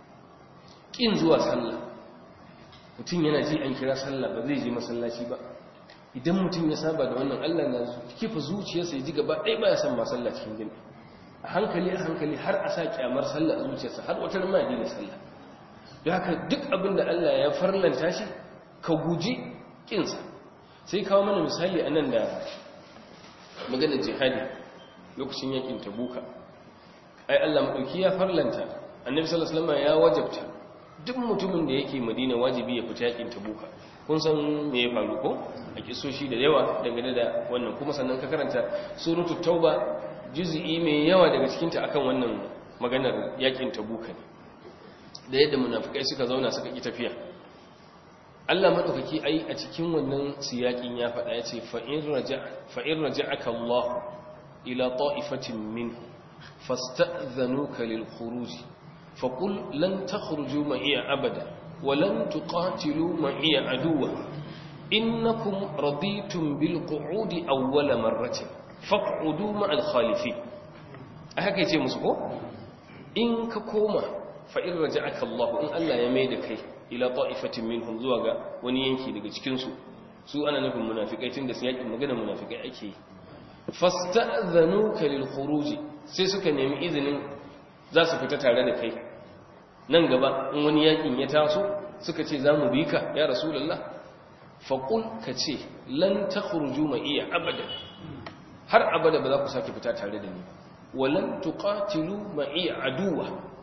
kin zuwa sallah mutum yana ji an kira sallah ba zai je masallaci ba idan mutum ya saba da wannan Allah na kifa zuciyarsa ya ji gaba ɗaya ba ya san masalla cikin jami'a a hankali a hankali har a sa kyamar sallah a zuciyarsa har wata ma ya sallah don haka duk abin da Allah ya farlanta shi ka guji kinsa sai kawo mana misali a nan da maganar jihadi lokacin yakin tabuka ai Allah maɗauki ya farlanta annabi sallallahu alaihi wasallam ya wajabta duk mutumin da yake madina wajibi ya fita yakin tabuka kun san me ya faru ko a kisoshi da yawa dangane da wannan kuma sannan ka karanta suratu tauba juz'i mai yawa daga cikin ta akan wannan maganar yakin tabuka ne da yadda munafikai suka zauna suka ki tafiya Allah madaukaki ai a cikin wannan siyakin ya faɗa ya ce fa in raja fa in raja'aka Allah ila ta'ifatin minhu fasta'dhanuka lil khuruj فقل لن تخرجوا معي أبدا ولن تقاتلوا معي عدوا إنكم رضيتم بالقعود أول مرة فاقعدوا مع الخالفين أهكي يتي مسكو إن ككوما فإن رجعك الله إن ألا يميدك إلى طائفة منهم زواغا ونينكي لك تكنسوا su ana nufin munafikai tun da su yakin magana munafikai ake fasta'dhanuka lil khuruj sai suka nemi izinin za su fita tare da kai nan gaba in wani yakin ya taso suka ce za mu bi ka ya rasulullah faqul ka ce lan takhruju ma iya abada har abada ba za ku sake fita tare da ni walan tuqatilu ma iya aduwa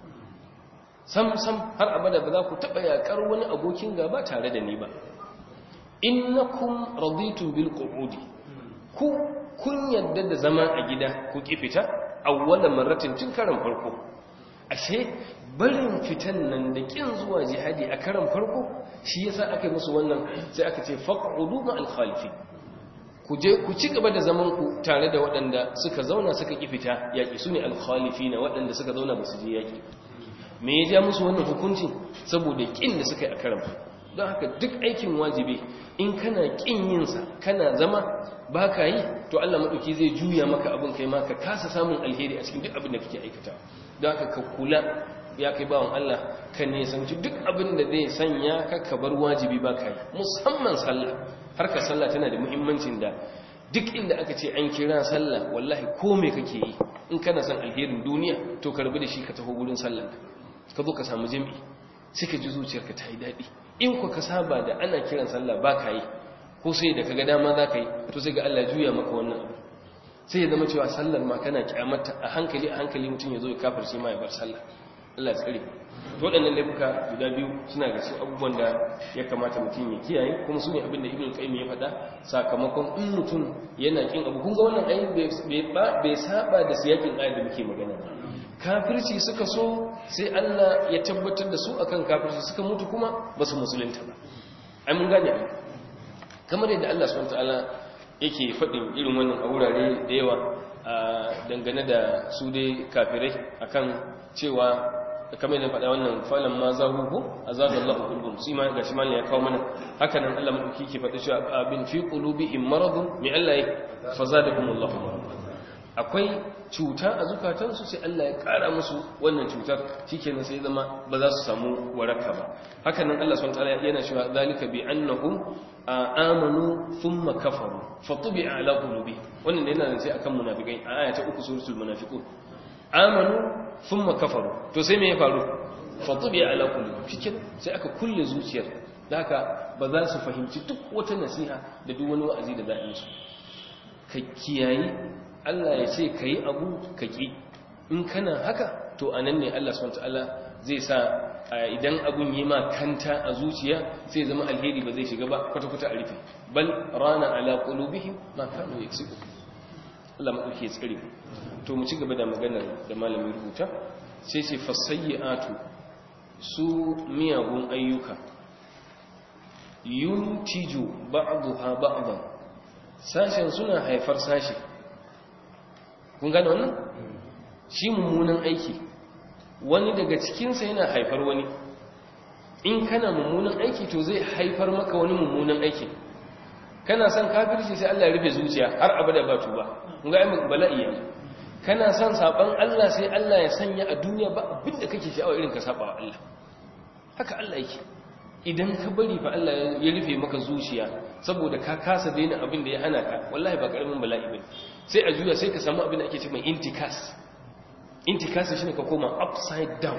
sam sam har abada ba za ku taba yakar wani abokin gaba tare da ni ba innakum raditum bil qu'udi ku kun yadda da zama a gida ku ki fita awwala marratin tun karan farko ashe barin fitan nan da kin zuwa jihadi a karan farko shi yasa aka yi musu wannan sai aka ce faq'udu ma al-khalifi ku je ku ci gaba da zaman ku tare da waɗanda suka zauna suka ki fita yaki sune al-khalifina waɗanda suka zauna ba su je yaki me ya ja musu wannan hukuncin saboda kin da suka yi a karan farko don haka duk aikin wajibi in kana kin yin sa kana zama ba ka yi to Allah maɗauki zai juya maka abin kai ma ka kasa samun alheri a cikin duk abin da kake aikata don haka ka kula ya kai bawan Allah ka nesanci duk abin da zai sanya ka ka bar wajibi ba ka yi musamman sallah harkar sallah tana da muhimmancin da duk inda aka ce an kira sallah wallahi ko me kake yi in kana son alherin duniya to ka rabu da shi ka taho gurin sallah ka zo ka samu jami'i sai ka ji zuciyarka ta yi daɗi in ku ka saba da ana kiran sallah ba ka yi ko sai da kaga dama za ka yi to sai ga Allah juya maka wannan abu sai ya zama cewa sallar ma kana kyamata a hankali a hankali mutum ya zo ya kafirce ma ya bar sallah Allah ya tsare to waɗannan laifuka guda biyu suna ga cikin abubuwan da ya kamata mutum ya kiyaye kuma su ne abin da ibn qayyim ya faɗa sakamakon in mutum yana kin abu kun ga wannan ayin bai saba da siyakin ayat da muke magana kafirci suka so sai Allah ya tabbatar da su akan kafirci suka mutu kuma ba su musulunta ba ai mun gane kamar yadda Allah subhanahu wataala yake faɗin irin wannan a wurare da yawa dangane da su dai kafirai akan cewa kamar yadda faɗa wannan falan ma za huku a zaɓar Allah ƙulbun su ma ga shi malin ya kawo mana haka nan Allah maɗauki ke faɗi cewa abin fi ƙulubi in maradun mai Allah ya faza da kuma Allah akwai cuta a zukatansu sai Allah ya ƙara musu wannan cutar shi kenan sai zama ba za su samu waraka ba haka nan Allah swt yana cewa zalika bi annahum amanu thumma kafaru fatubi'a ala qulubi wannan yana sai akan munafikai a aya ta uku suratul munafiqun amanu thumma kafaru to sai me ya faru fatubi ala kulli fikin sai aka kulle zuciyar da haka ba za su fahimci duk wata nasiha da duk wani wa'azi da za a yi su ka kiyayi Allah ya ce kai abu ka ki in kana haka to anan ne Allah subhanahu wataala zai sa idan abun yi ma kanta a zuciya sai zama alheri ba zai shiga ba kwata-kwata a rufe bal rana ala qulubihim ma kanu yaksubu Allah maɗauki ya tsare to mu ci gaba da maganar da malamin rubuta sai ce fasayyatu su miyagun ayyuka yuntiju ba'daha ba'dan sashen suna haifar sashi kun gane wannan shi mummunan aiki wani daga cikinsa yana haifar wani in kana mummunan aiki to zai haifar maka wani mummunan aiki kana son kafirci sai Allah ya rufe zuciya har abada ba tuba kun ga ai bala'i yanzu kana son saban Allah sai Allah ya sanya a duniya ba abin da kake sha'awa irin ka saba wa Allah haka Allah yake idan ka bari fa Allah ya rufe maka zuciya saboda ka kasa daina abin da ya hana ka wallahi ba karamin bala'i bane sai a juya sai ka samu abin da ake ce mai intikas intikas shine ka koma upside down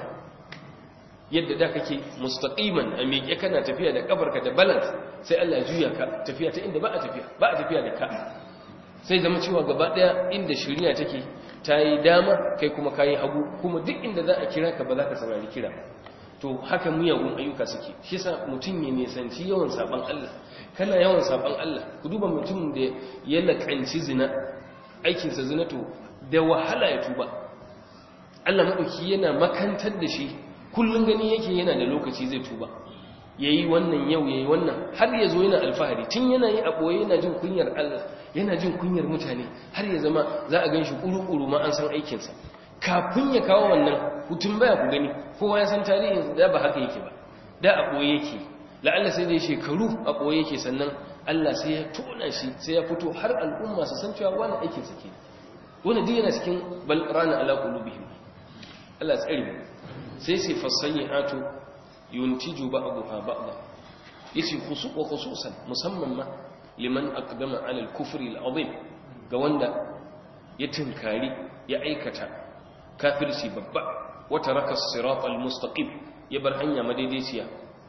yadda da kake mustaqiman a miƙe kana tafiya da kafarka da balance sai Allah ya juya ka tafiya ta inda ba a tafiya ba a tafiya da ka sai zama cewa gaba daya inda shari'a take ta yi dama kai kuma kayi hagu kuma duk inda za a kira ka ba za ka saurari kira to haka miyagun ayyuka suke shi sa mutum ya nisanci yawan saban Allah kana yawan saban Allah ku duba mutum da ya lakanci zina aikinsa zina to da wahala ya tuba Allah maɗauki yana makantar da shi kullum gani yake yana da lokaci zai tuba yayi wannan yau yayi wannan har ya zo yana alfahari tun yana yi a ɓoye yana jin kunyar Allah yana jin kunyar mutane har ya zama za a gan shi ƙuru-ƙuru ma an san aikinsa kafin ya kawo wannan hutun baya ku gani kowa ya san tarihin da ba haka yake ba da a ɓoye yake la'alla sai dai shekaru a ɓoye yake sannan Allah sai ya tona shi sai ya fito har al'umma su san cewa wani aikinsa ke wani duk yana cikin bal rana ala qulubihim Allah tsare mu sai sai fasayyatu yuntiju ba'daha ba'da yace khusu wa khususan musamman ma liman aqdama ala al-kufr al-azim ga wanda ya tinkari ya aikata kafirci babba wa taraka as-sirat al-mustaqim ya bar hanya madaidaiciya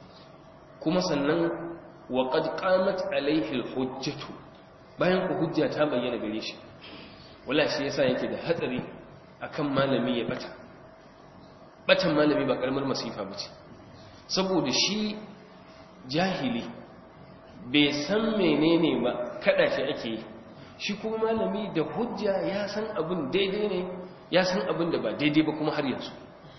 kuma sannan wa qad qamat alayhi al-hujjatu bayan ku hujja ta bayyana gare shi wala shi yasa yake da hatsari akan malami ya bata batan malami ba karamar masifa bace saboda shi jahili bai san menene ba kada shi ake yi shi kuma malami da hujja ya san abin daidai ne ya san abin da ba daidai ba kuma har yanzu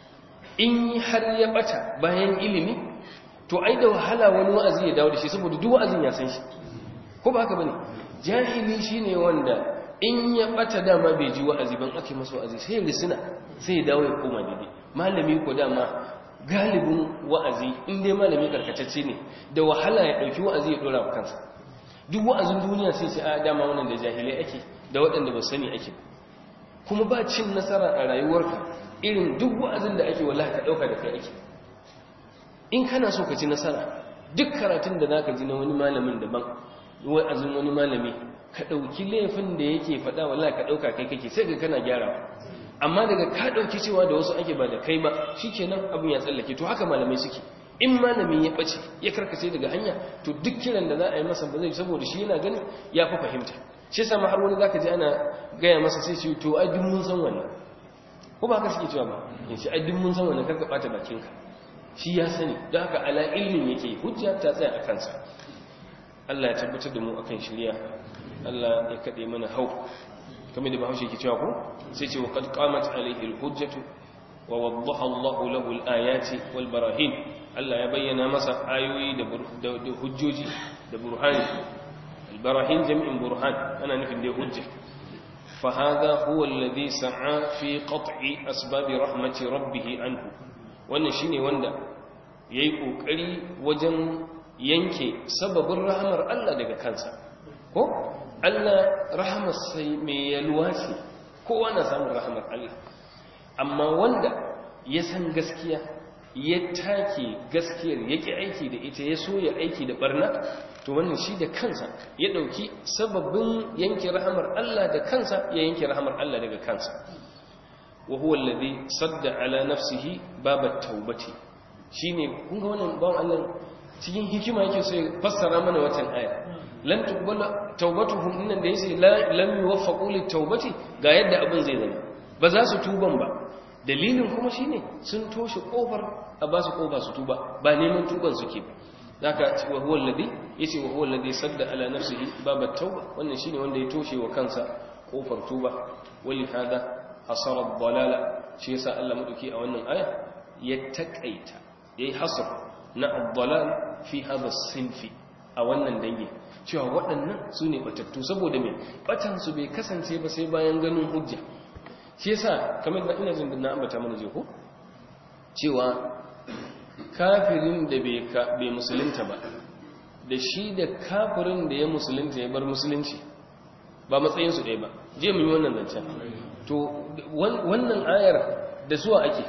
in har ya bata bayan ilimi to ai da wahala wani wa'azi ya dawo da shi saboda duk wa'azin ya san shi ko ba haka bane jahili shine wanda in ya bata dama bai ji wa'azi ban ake masa wa'azi sai ya risina sai ya dawo ya koma daidai malami ko dama galibin wa'azi in dai malami karkatacce ne da wahala ya dauki wa'azi ya dora kansa duk wa'azin duniya sai ce a dama wannan da jahilai ake da waɗanda ba sani ake kuma ba cin nasara a rayuwarka irin duk wa'azin da ake wallahi ka dauka da kai ake in kana so ka ci nasara duk karatun da zaka ji na wani malamin daban wa'azin wani malami ka dauki laifin da yake faɗa wallahi ka dauka kai kake sai ka kana gyarawa amma daga ka dauki cewa da wasu ake ba da kai ba shikenan abin ya tsallake to haka malamai suke in malami ya bace ya karkace daga hanya to duk kiran da za a yi masa ba zai saboda shi yana ganin ya fi fahimta shi yasa har wani zaka ji ana gaya masa sai ce to ai duk mun san wannan ko ba haka suke cewa ba in shi ai duk mun san wannan karka bata bakinka shi ya sani don haka ala ilmin yake hujja ta tsaya a kansa Allah ya tabbatar da mu akan shirya Allah ya kade mana hau kamar da Bahaushe ke cewa ko sai ce wa qad qamat alayhi al-hujjatu wa waddaha Allahu lahu al-ayati wal barahin Allah ya bayyana masa ayoyi da hujjoji da burhani al-barahin jam'in burhan ana nufin da hujja fa hadha huwa alladhi sa'a fi qat'i asbab rahmati rabbih anhu wannan shine wanda yayi kokari wajen yanke sababin rahamar Allah daga kansa ko Allah rahamar sai mai yalwa ce kowa na samun rahamar Allah amma wanda ya san gaskiya ya take gaskiyar yake aiki da ita ya so ya aiki da barna to wannan shi da kansa ya dauki sababin yanke rahamar Allah da kansa ya yanke rahamar Allah daga kansa wa huwa alladhi sadda ala nafsihi babat tawbati shine kun ga wannan bawon Allah cikin hikima yake sai fassara mana watan aya lan tuqbala tawbatuhum innan da yace la lam yuwaffaqu lit tawbati ga yadda abin zai zama ba za su tuban ba dalilin kuma shine sun toshe kofar a ba su kofa su tuba ba neman tuban suke ba zaka wa huwa alladhi yace wa huwa alladhi sadda ala nafsihi babat tauba wannan shine wanda ya toshe wa kansa kofar tuba wali hada hasara dalala shi yasa Allah madauki a wannan aya ya takaita yayi hasar na ad-dalal fi hadha sinfi a wannan dangi cewa waɗannan su ne batattu saboda mai batansu bai kasance ba sai bayan ganin hujja shi yasa kamar da ina jin na ambata mana je ko cewa kafirin da bai musulunta ba da shi da kafirin da ya musulunta ya bar musulunci ba matsayinsu ɗaya ba je mu yi wannan zancen to wannan ayar da suwa ake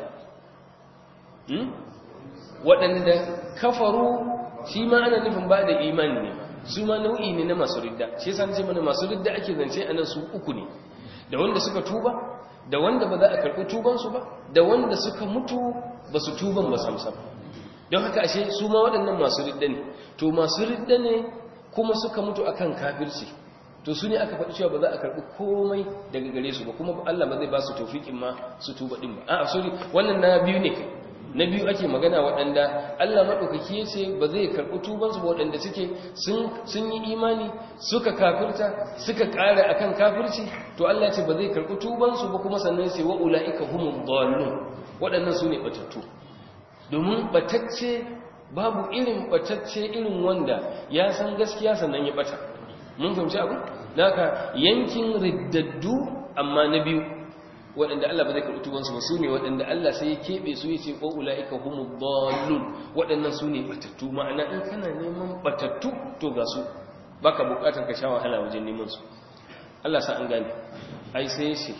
waɗanda kafaru shi ma ana nufin ba da imani ne su ma nau'i ne na masu ridda shi yasa nace mana masu ridda ake zance anan su uku ne da wanda suka tuba da wanda ba za a karɓi tuban su ba da wanda suka mutu ba su tuban ba samsam don haka ashe su ma waɗannan masu ridda ne to masu ridda ne kuma suka mutu akan kafirci to su ne aka faɗi cewa ba za a karɓi komai daga gare su ba kuma Allah ba zai ba su taufiƙin ma su tuba ɗin ba a'a sorry wannan na biyu ne kai na biyu ake magana waɗanda Allah maɗaukaki ya ce ba zai karɓi tubansu ba waɗanda suke sun yi imani suka kafirta suka ƙara akan kafirci to Allah ce ba zai karɓi tubansu ba kuma sannan sai wa ula'ika humul dallun waɗannan su ne batattu domin batacce babu irin batacce irin wanda ya san gaskiya sannan ya bata mun fahimci abu naka yankin riddaddu amma na biyu waɗanda Allah ba zai karɓi tubansu ba su ne waɗanda Allah sai ya keɓe su ya ce ko ula'ika humu dallun waɗannan su ne batattu ma'ana in kana neman batattu to ga su baka buƙatar ka sha wahala wajen neman su Allah sa an gane ai sai shi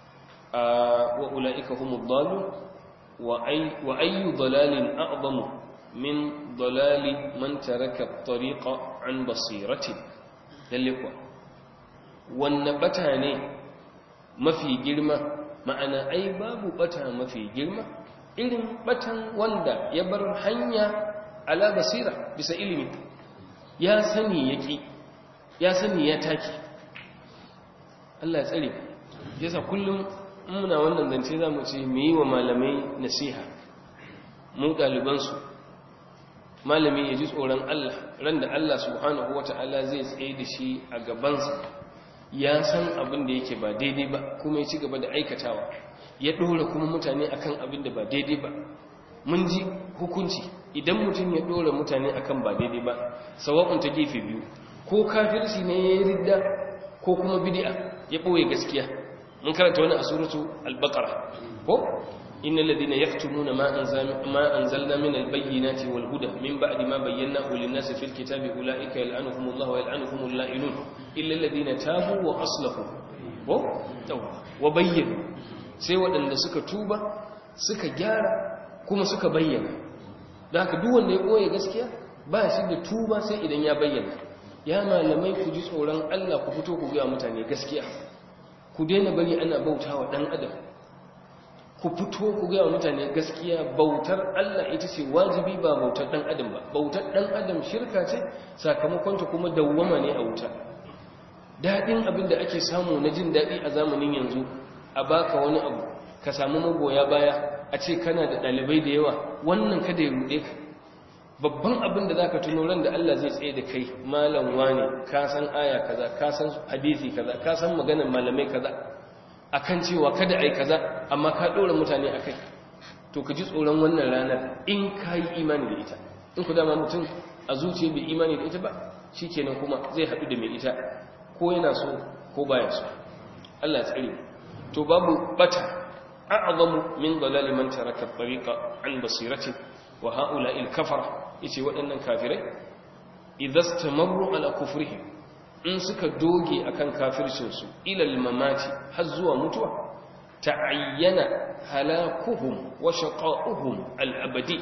wa ula'ika humu dallun wa ayyu dalalin a'zamu min dalali man taraka at-tariqa an basirati lalle kuwa wannan bata ne mafi girma ma'ana ai babu bata mafi girma irin batan wanda ya bar hanya ala basira bisa ilimi ya sani yaki ya sani ya taki Allah ya tsare yasa kullum muna wannan zance zamu ce mu yi wa malamai nasiha mu ɗalibansu malami ya ji tsoron Allah ran da Allah subhanahu wata'ala zai tsaye da shi a gabansa ya san abin da yake ba daidai ba kuma ya ci gaba da aikatawa ya ɗora kuma mutane akan abin da ba daidai ba mun ji hukunci idan mutum ya ɗora mutane akan ba daidai ba sawa'un ta gefe biyu ko kafirci ne ya yi ridda ko kuma bidi'a ya ɓoye gaskiya mun karanta wani a suratu al-baqara ko innal ladina yaktumuna ma anzalna ma anzalna min al-bayyinati wal huda min ba'di ma bayyanahu lin-nasi fil kitabi ulaika yal'anuhumullahu wa yal'anuhumul la'inun illa alladhina tabu wa aslahu ko wa bayyana sai waɗanda suka tuba suka gyara kuma suka bayyana da haka duk wanda ya koya gaskiya ba shi da tuba sai idan ya bayyana ya malamai ku ji tsoron Allah ku fito ku ga mutane gaskiya ku daina bari ana bautawa dan adam ku fito ku ga mutane gaskiya bautar Allah ita ce wajibi ba bautar dan adam ba bautar dan adam shirka ce sakamakon ta kuma dawwama ne a wuta dadin abin da ake samu na jin dadi a zamanin yanzu a baka wani abu ka samu magoya baya a ce kana da ɗalibai da yawa wannan kada ya ruɗe ka babban abin da za ka tuno ran da Allah zai tsaye da kai malam wane ka san aya kaza ka san hadisi kaza ka san maganar malamai kaza akan cewa kada ai kaza amma ka ɗora mutane akai to ka ji tsoron wannan ranar in ka yi imani da ita in ku dama mutum a zuciya bai imani da ita ba shi kenan kuma zai haɗu da mai ita ko yana so ko baya so Allah tsari to babu bata a'zamu min dalali man taraka tariqa an basiratin wa ha'ula'i al-kafara yace waɗannan kafirai idastamaru ala kufrihim in suka doge akan kafircin su ila al-mamati har zuwa mutuwa ta'ayyana halakuhum wa shaqa'uhum al-abadi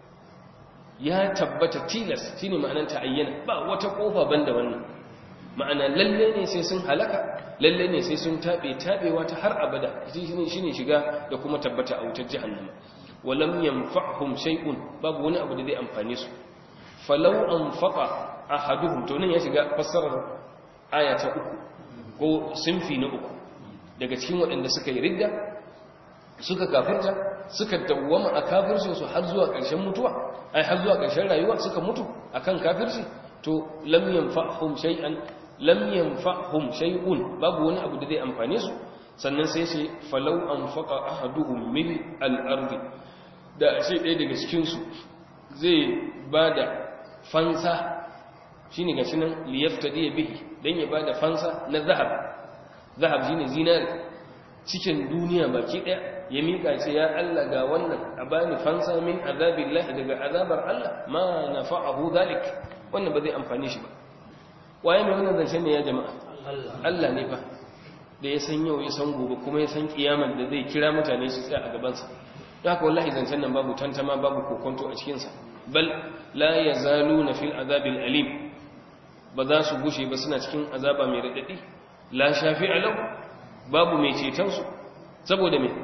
ya tabbata tilas shine ma'anar ta'ayyana ba wata kofa banda wannan ma'ana lalle ne sai sun halaka lalle ne sai sun tabe tabewa ta har abada shine shine shiga da kuma tabbata a wutar jahannama walam yanfa'hum shay'un babu wani abu da zai amfane su falau anfaqa ahaduhum to nan ya shiga fassarar aya ta uku ko sinfi na uku daga cikin waɗanda suka yi ridda suka kafirta suka dawwama a kafircinsu har zuwa ƙarshen mutuwa ai har zuwa ƙarshen rayuwa suka mutu akan kafirci to lam yanfa'hum shay'an lam yanfa'hum shay'un babu wani abu da zai amfane su sannan sai sai falau anfaqa ahaduhum min al-ardi da sai ɗaya daga cikin su zai bada fansa shine gashi nan liyaftadi bihi dan ya bada fansa na zahab zahab shine zinari cikin duniya baki daya ya mika ce ya Allah ga wannan a bani fansa min azabillah daga azabar Allah ma nafa'ahu zalik wannan ba zai amfane shi ba waye mai wannan zancen ne ya jama'a Allah ne fa da ya san yau ya san gobe kuma ya san kiyamar da zai kira mutane su tsaya a gaban sa haka wallahi zancen nan babu tantama babu kokonto a cikin sa bal la yazaluna fil azabil alim ba za su gushe ba suna cikin azaba mai radadi la shafi'a lahu babu mai ceton su saboda me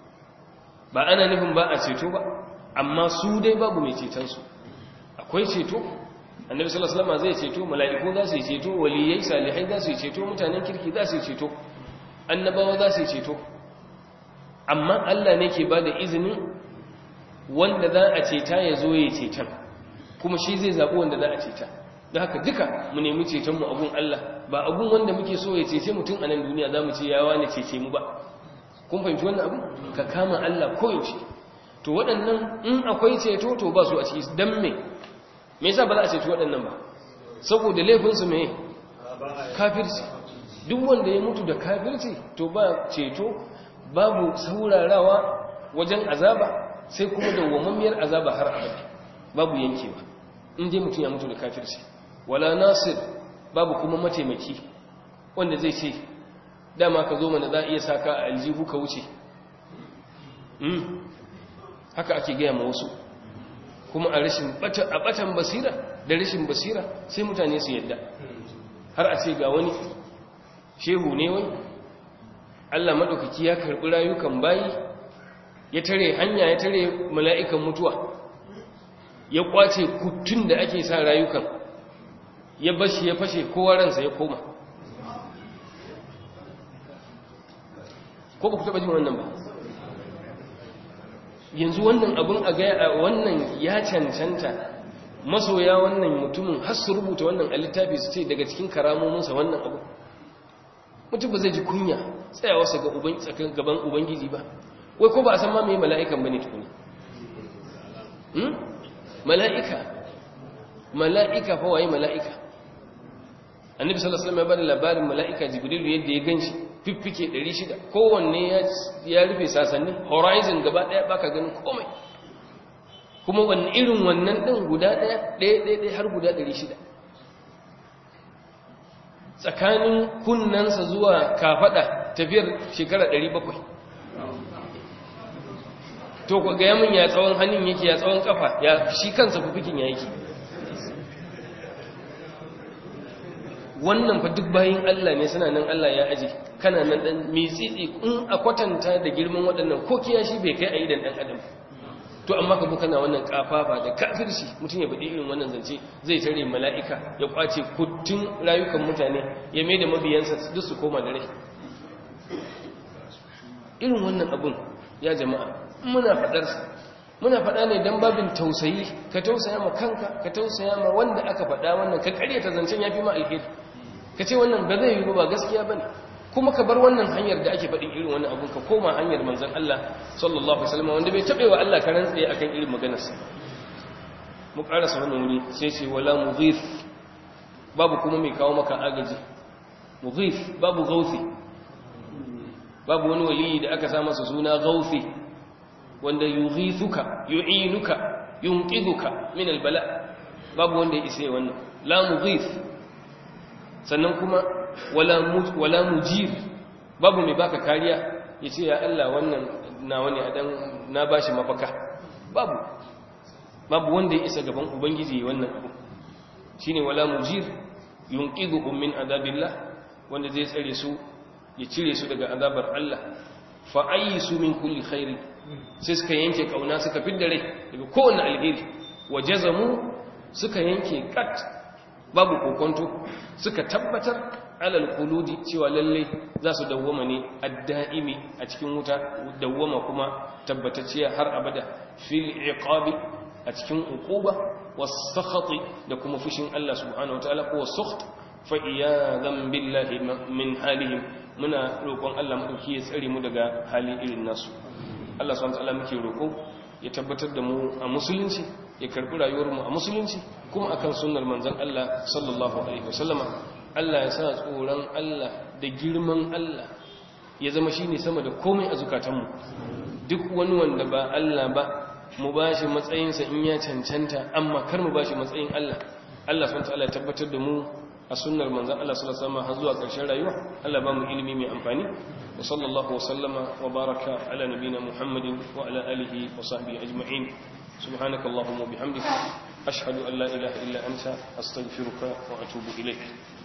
ba ana nufin ba a ceto ba amma su dai babu mai ceton su akwai ceto annabi sallallahu alaihi wasallam zai ceto mala'iku za su yi ceto waliyai salihai za su yi ceto mutanen kirki za su yi ceto annabawa za su yi ceto amma Allah ne ke bada izinin wanda za a ceta ya zo ya ceton kuma shi zai zaɓi wanda za a ceta da haka duka mu nemi cetonmu abun Allah ba abun wanda muke so ya cece mutum a nan duniya za mu ce yawa ne cece mu ba kun fahimci wannan abu ka kama Allah koyaushe to waɗannan in akwai ceto to ba su a ciki don me me yasa ba za a ceci waɗannan ba saboda laifinsu me kafirci duk wanda ya mutu da kafirci to ba ceto babu saurarawa wajen azaba sai kuma dawwammamiyar azaba har abada babu yankewa in dai mutum ya mutu da kafirci wala nasir babu kuma mataimaki wanda zai ce dama ka zo mana za a iya saka a aljihu ka wuce haka ake gaya ma wasu kuma a rashin a batan basira da rashin basira sai mutane su yadda har a ce ga wani shehu ne wani Allah maɗaukaki ya karɓi rayukan bayi ya tare hanya ya tare mala'ikan mutuwa ya kwace kutun da ake sa rayukan ya bashi ya fashe kowa ransa ya koma ko ba ku taɓa jin wannan ba yanzu wannan abin a gaya wannan ya cancanta masoya wannan mutumin har su rubuta wannan a littafi su ce daga cikin karamominsa wannan abu mutum ba zai ji kunya tsayawarsa ga gaban ubangiji ba wai ko ba a san ma mai mala'ikan ba ne tukuni mala'ika mala'ika fa waye mala'ika annabi sallallahu alaihi wasallam ya bada labarin mala'ika jibrilu yadda ya ganshi fiffike 600 kowanne ya rufe sasanni horizon gaba daya baka ganin komai kuma wani irin wannan din guda daya daya daya har guda 600 tsakanin kunnansa zuwa kafada tafiyar shekara 700 to ku ga yamin ya tsawon hannun yake ya tsawon kafa ya shi kansa fifikin ya yake wannan fa duk bayin Allah ne suna nan Allah ya aje kana nan dan mitsitsi in a kwatanta da girman waɗannan ko kiyashi bai kai a idan dan adam to amma ka kana wannan kafafa da kafirci mutum ya bade irin wannan zance zai tare mala'ika ya kwace kuttun rayukan mutane ya mai da mabiyansa duk su koma da rai irin wannan abun ya jama'a muna faɗarsa muna faɗa ne don babin tausayi ka tausaya ma kanka ka tausaya ma wanda aka faɗa wannan ka ta zancen ya fi ma alheri ka ce wannan ba zai yi ba gaskiya ba ne kuma ka bar wannan hanyar da ake faɗin irin wani abun ka koma hanyar manzan Allah sallallahu alaihi wasallam wanda bai taɓe wa Allah karan tsaye akan irin maganarsa mu ƙarasa wannan wuri sai ce wala mughith babu kuma mai kawo maka agaji mughith babu gauthi babu wani waliyi da aka sa masa suna gauthi wanda yughithuka yu'inuka yunqidhuka min albala babu wanda ya isa wannan la mughith sannan kuma wala wala mujir babu mai baka kariya yace ya Allah wannan nawa ne adan na bashi mafaka babu babu wanda ya isa gaban ubangiji wannan abu shine wala mujir yunqidhuhum min adabillah wanda zai tsare su ya cire su daga azabar Allah fa ayyisu min kulli khairi sai suka yanke kauna suka fidda rai daga kowanne alheri wajazamu suka yanke kat babu kokonto suka tabbatar alal khuludi cewa lalle za su dawwama ne adda'imi a cikin wuta dawwama kuma tabbatacciya har abada fil iqabi a cikin uquba was-sakhati da kuma fushin Allah subhanahu wataala ko was-sukht fa iyadan billahi min halihim muna roƙon Allah madauki ya tsare mu daga hali irin nasu Allah subhanahu wataala muke roƙo ya tabbatar da mu a musulunci ya karbi rayuwar mu a musulunci kuma akan sunnar manzon Allah sallallahu alaihi wasallama Allah ya sa tsoron Allah da girman Allah ya zama shine sama da komai a zukatanmu duk wani wanda ba Allah ba mu bashi matsayinsa in ya cancanta amma kar mu bashi matsayin Allah Allah subhanahu wataala ya tabbatar da mu a sunnar manzon Allah sallallahu alaihi wasallam har zuwa ƙarshen rayuwa Allah ba mu ilimi mai amfani wa sallallahu wa sallama wa baraka ala nabina Muhammadin wa ala alihi wa sahbihi ajma'in subhanaka allahumma bihamdika ashhadu an la ilaha illa anta astaghfiruka wa atubu ilayk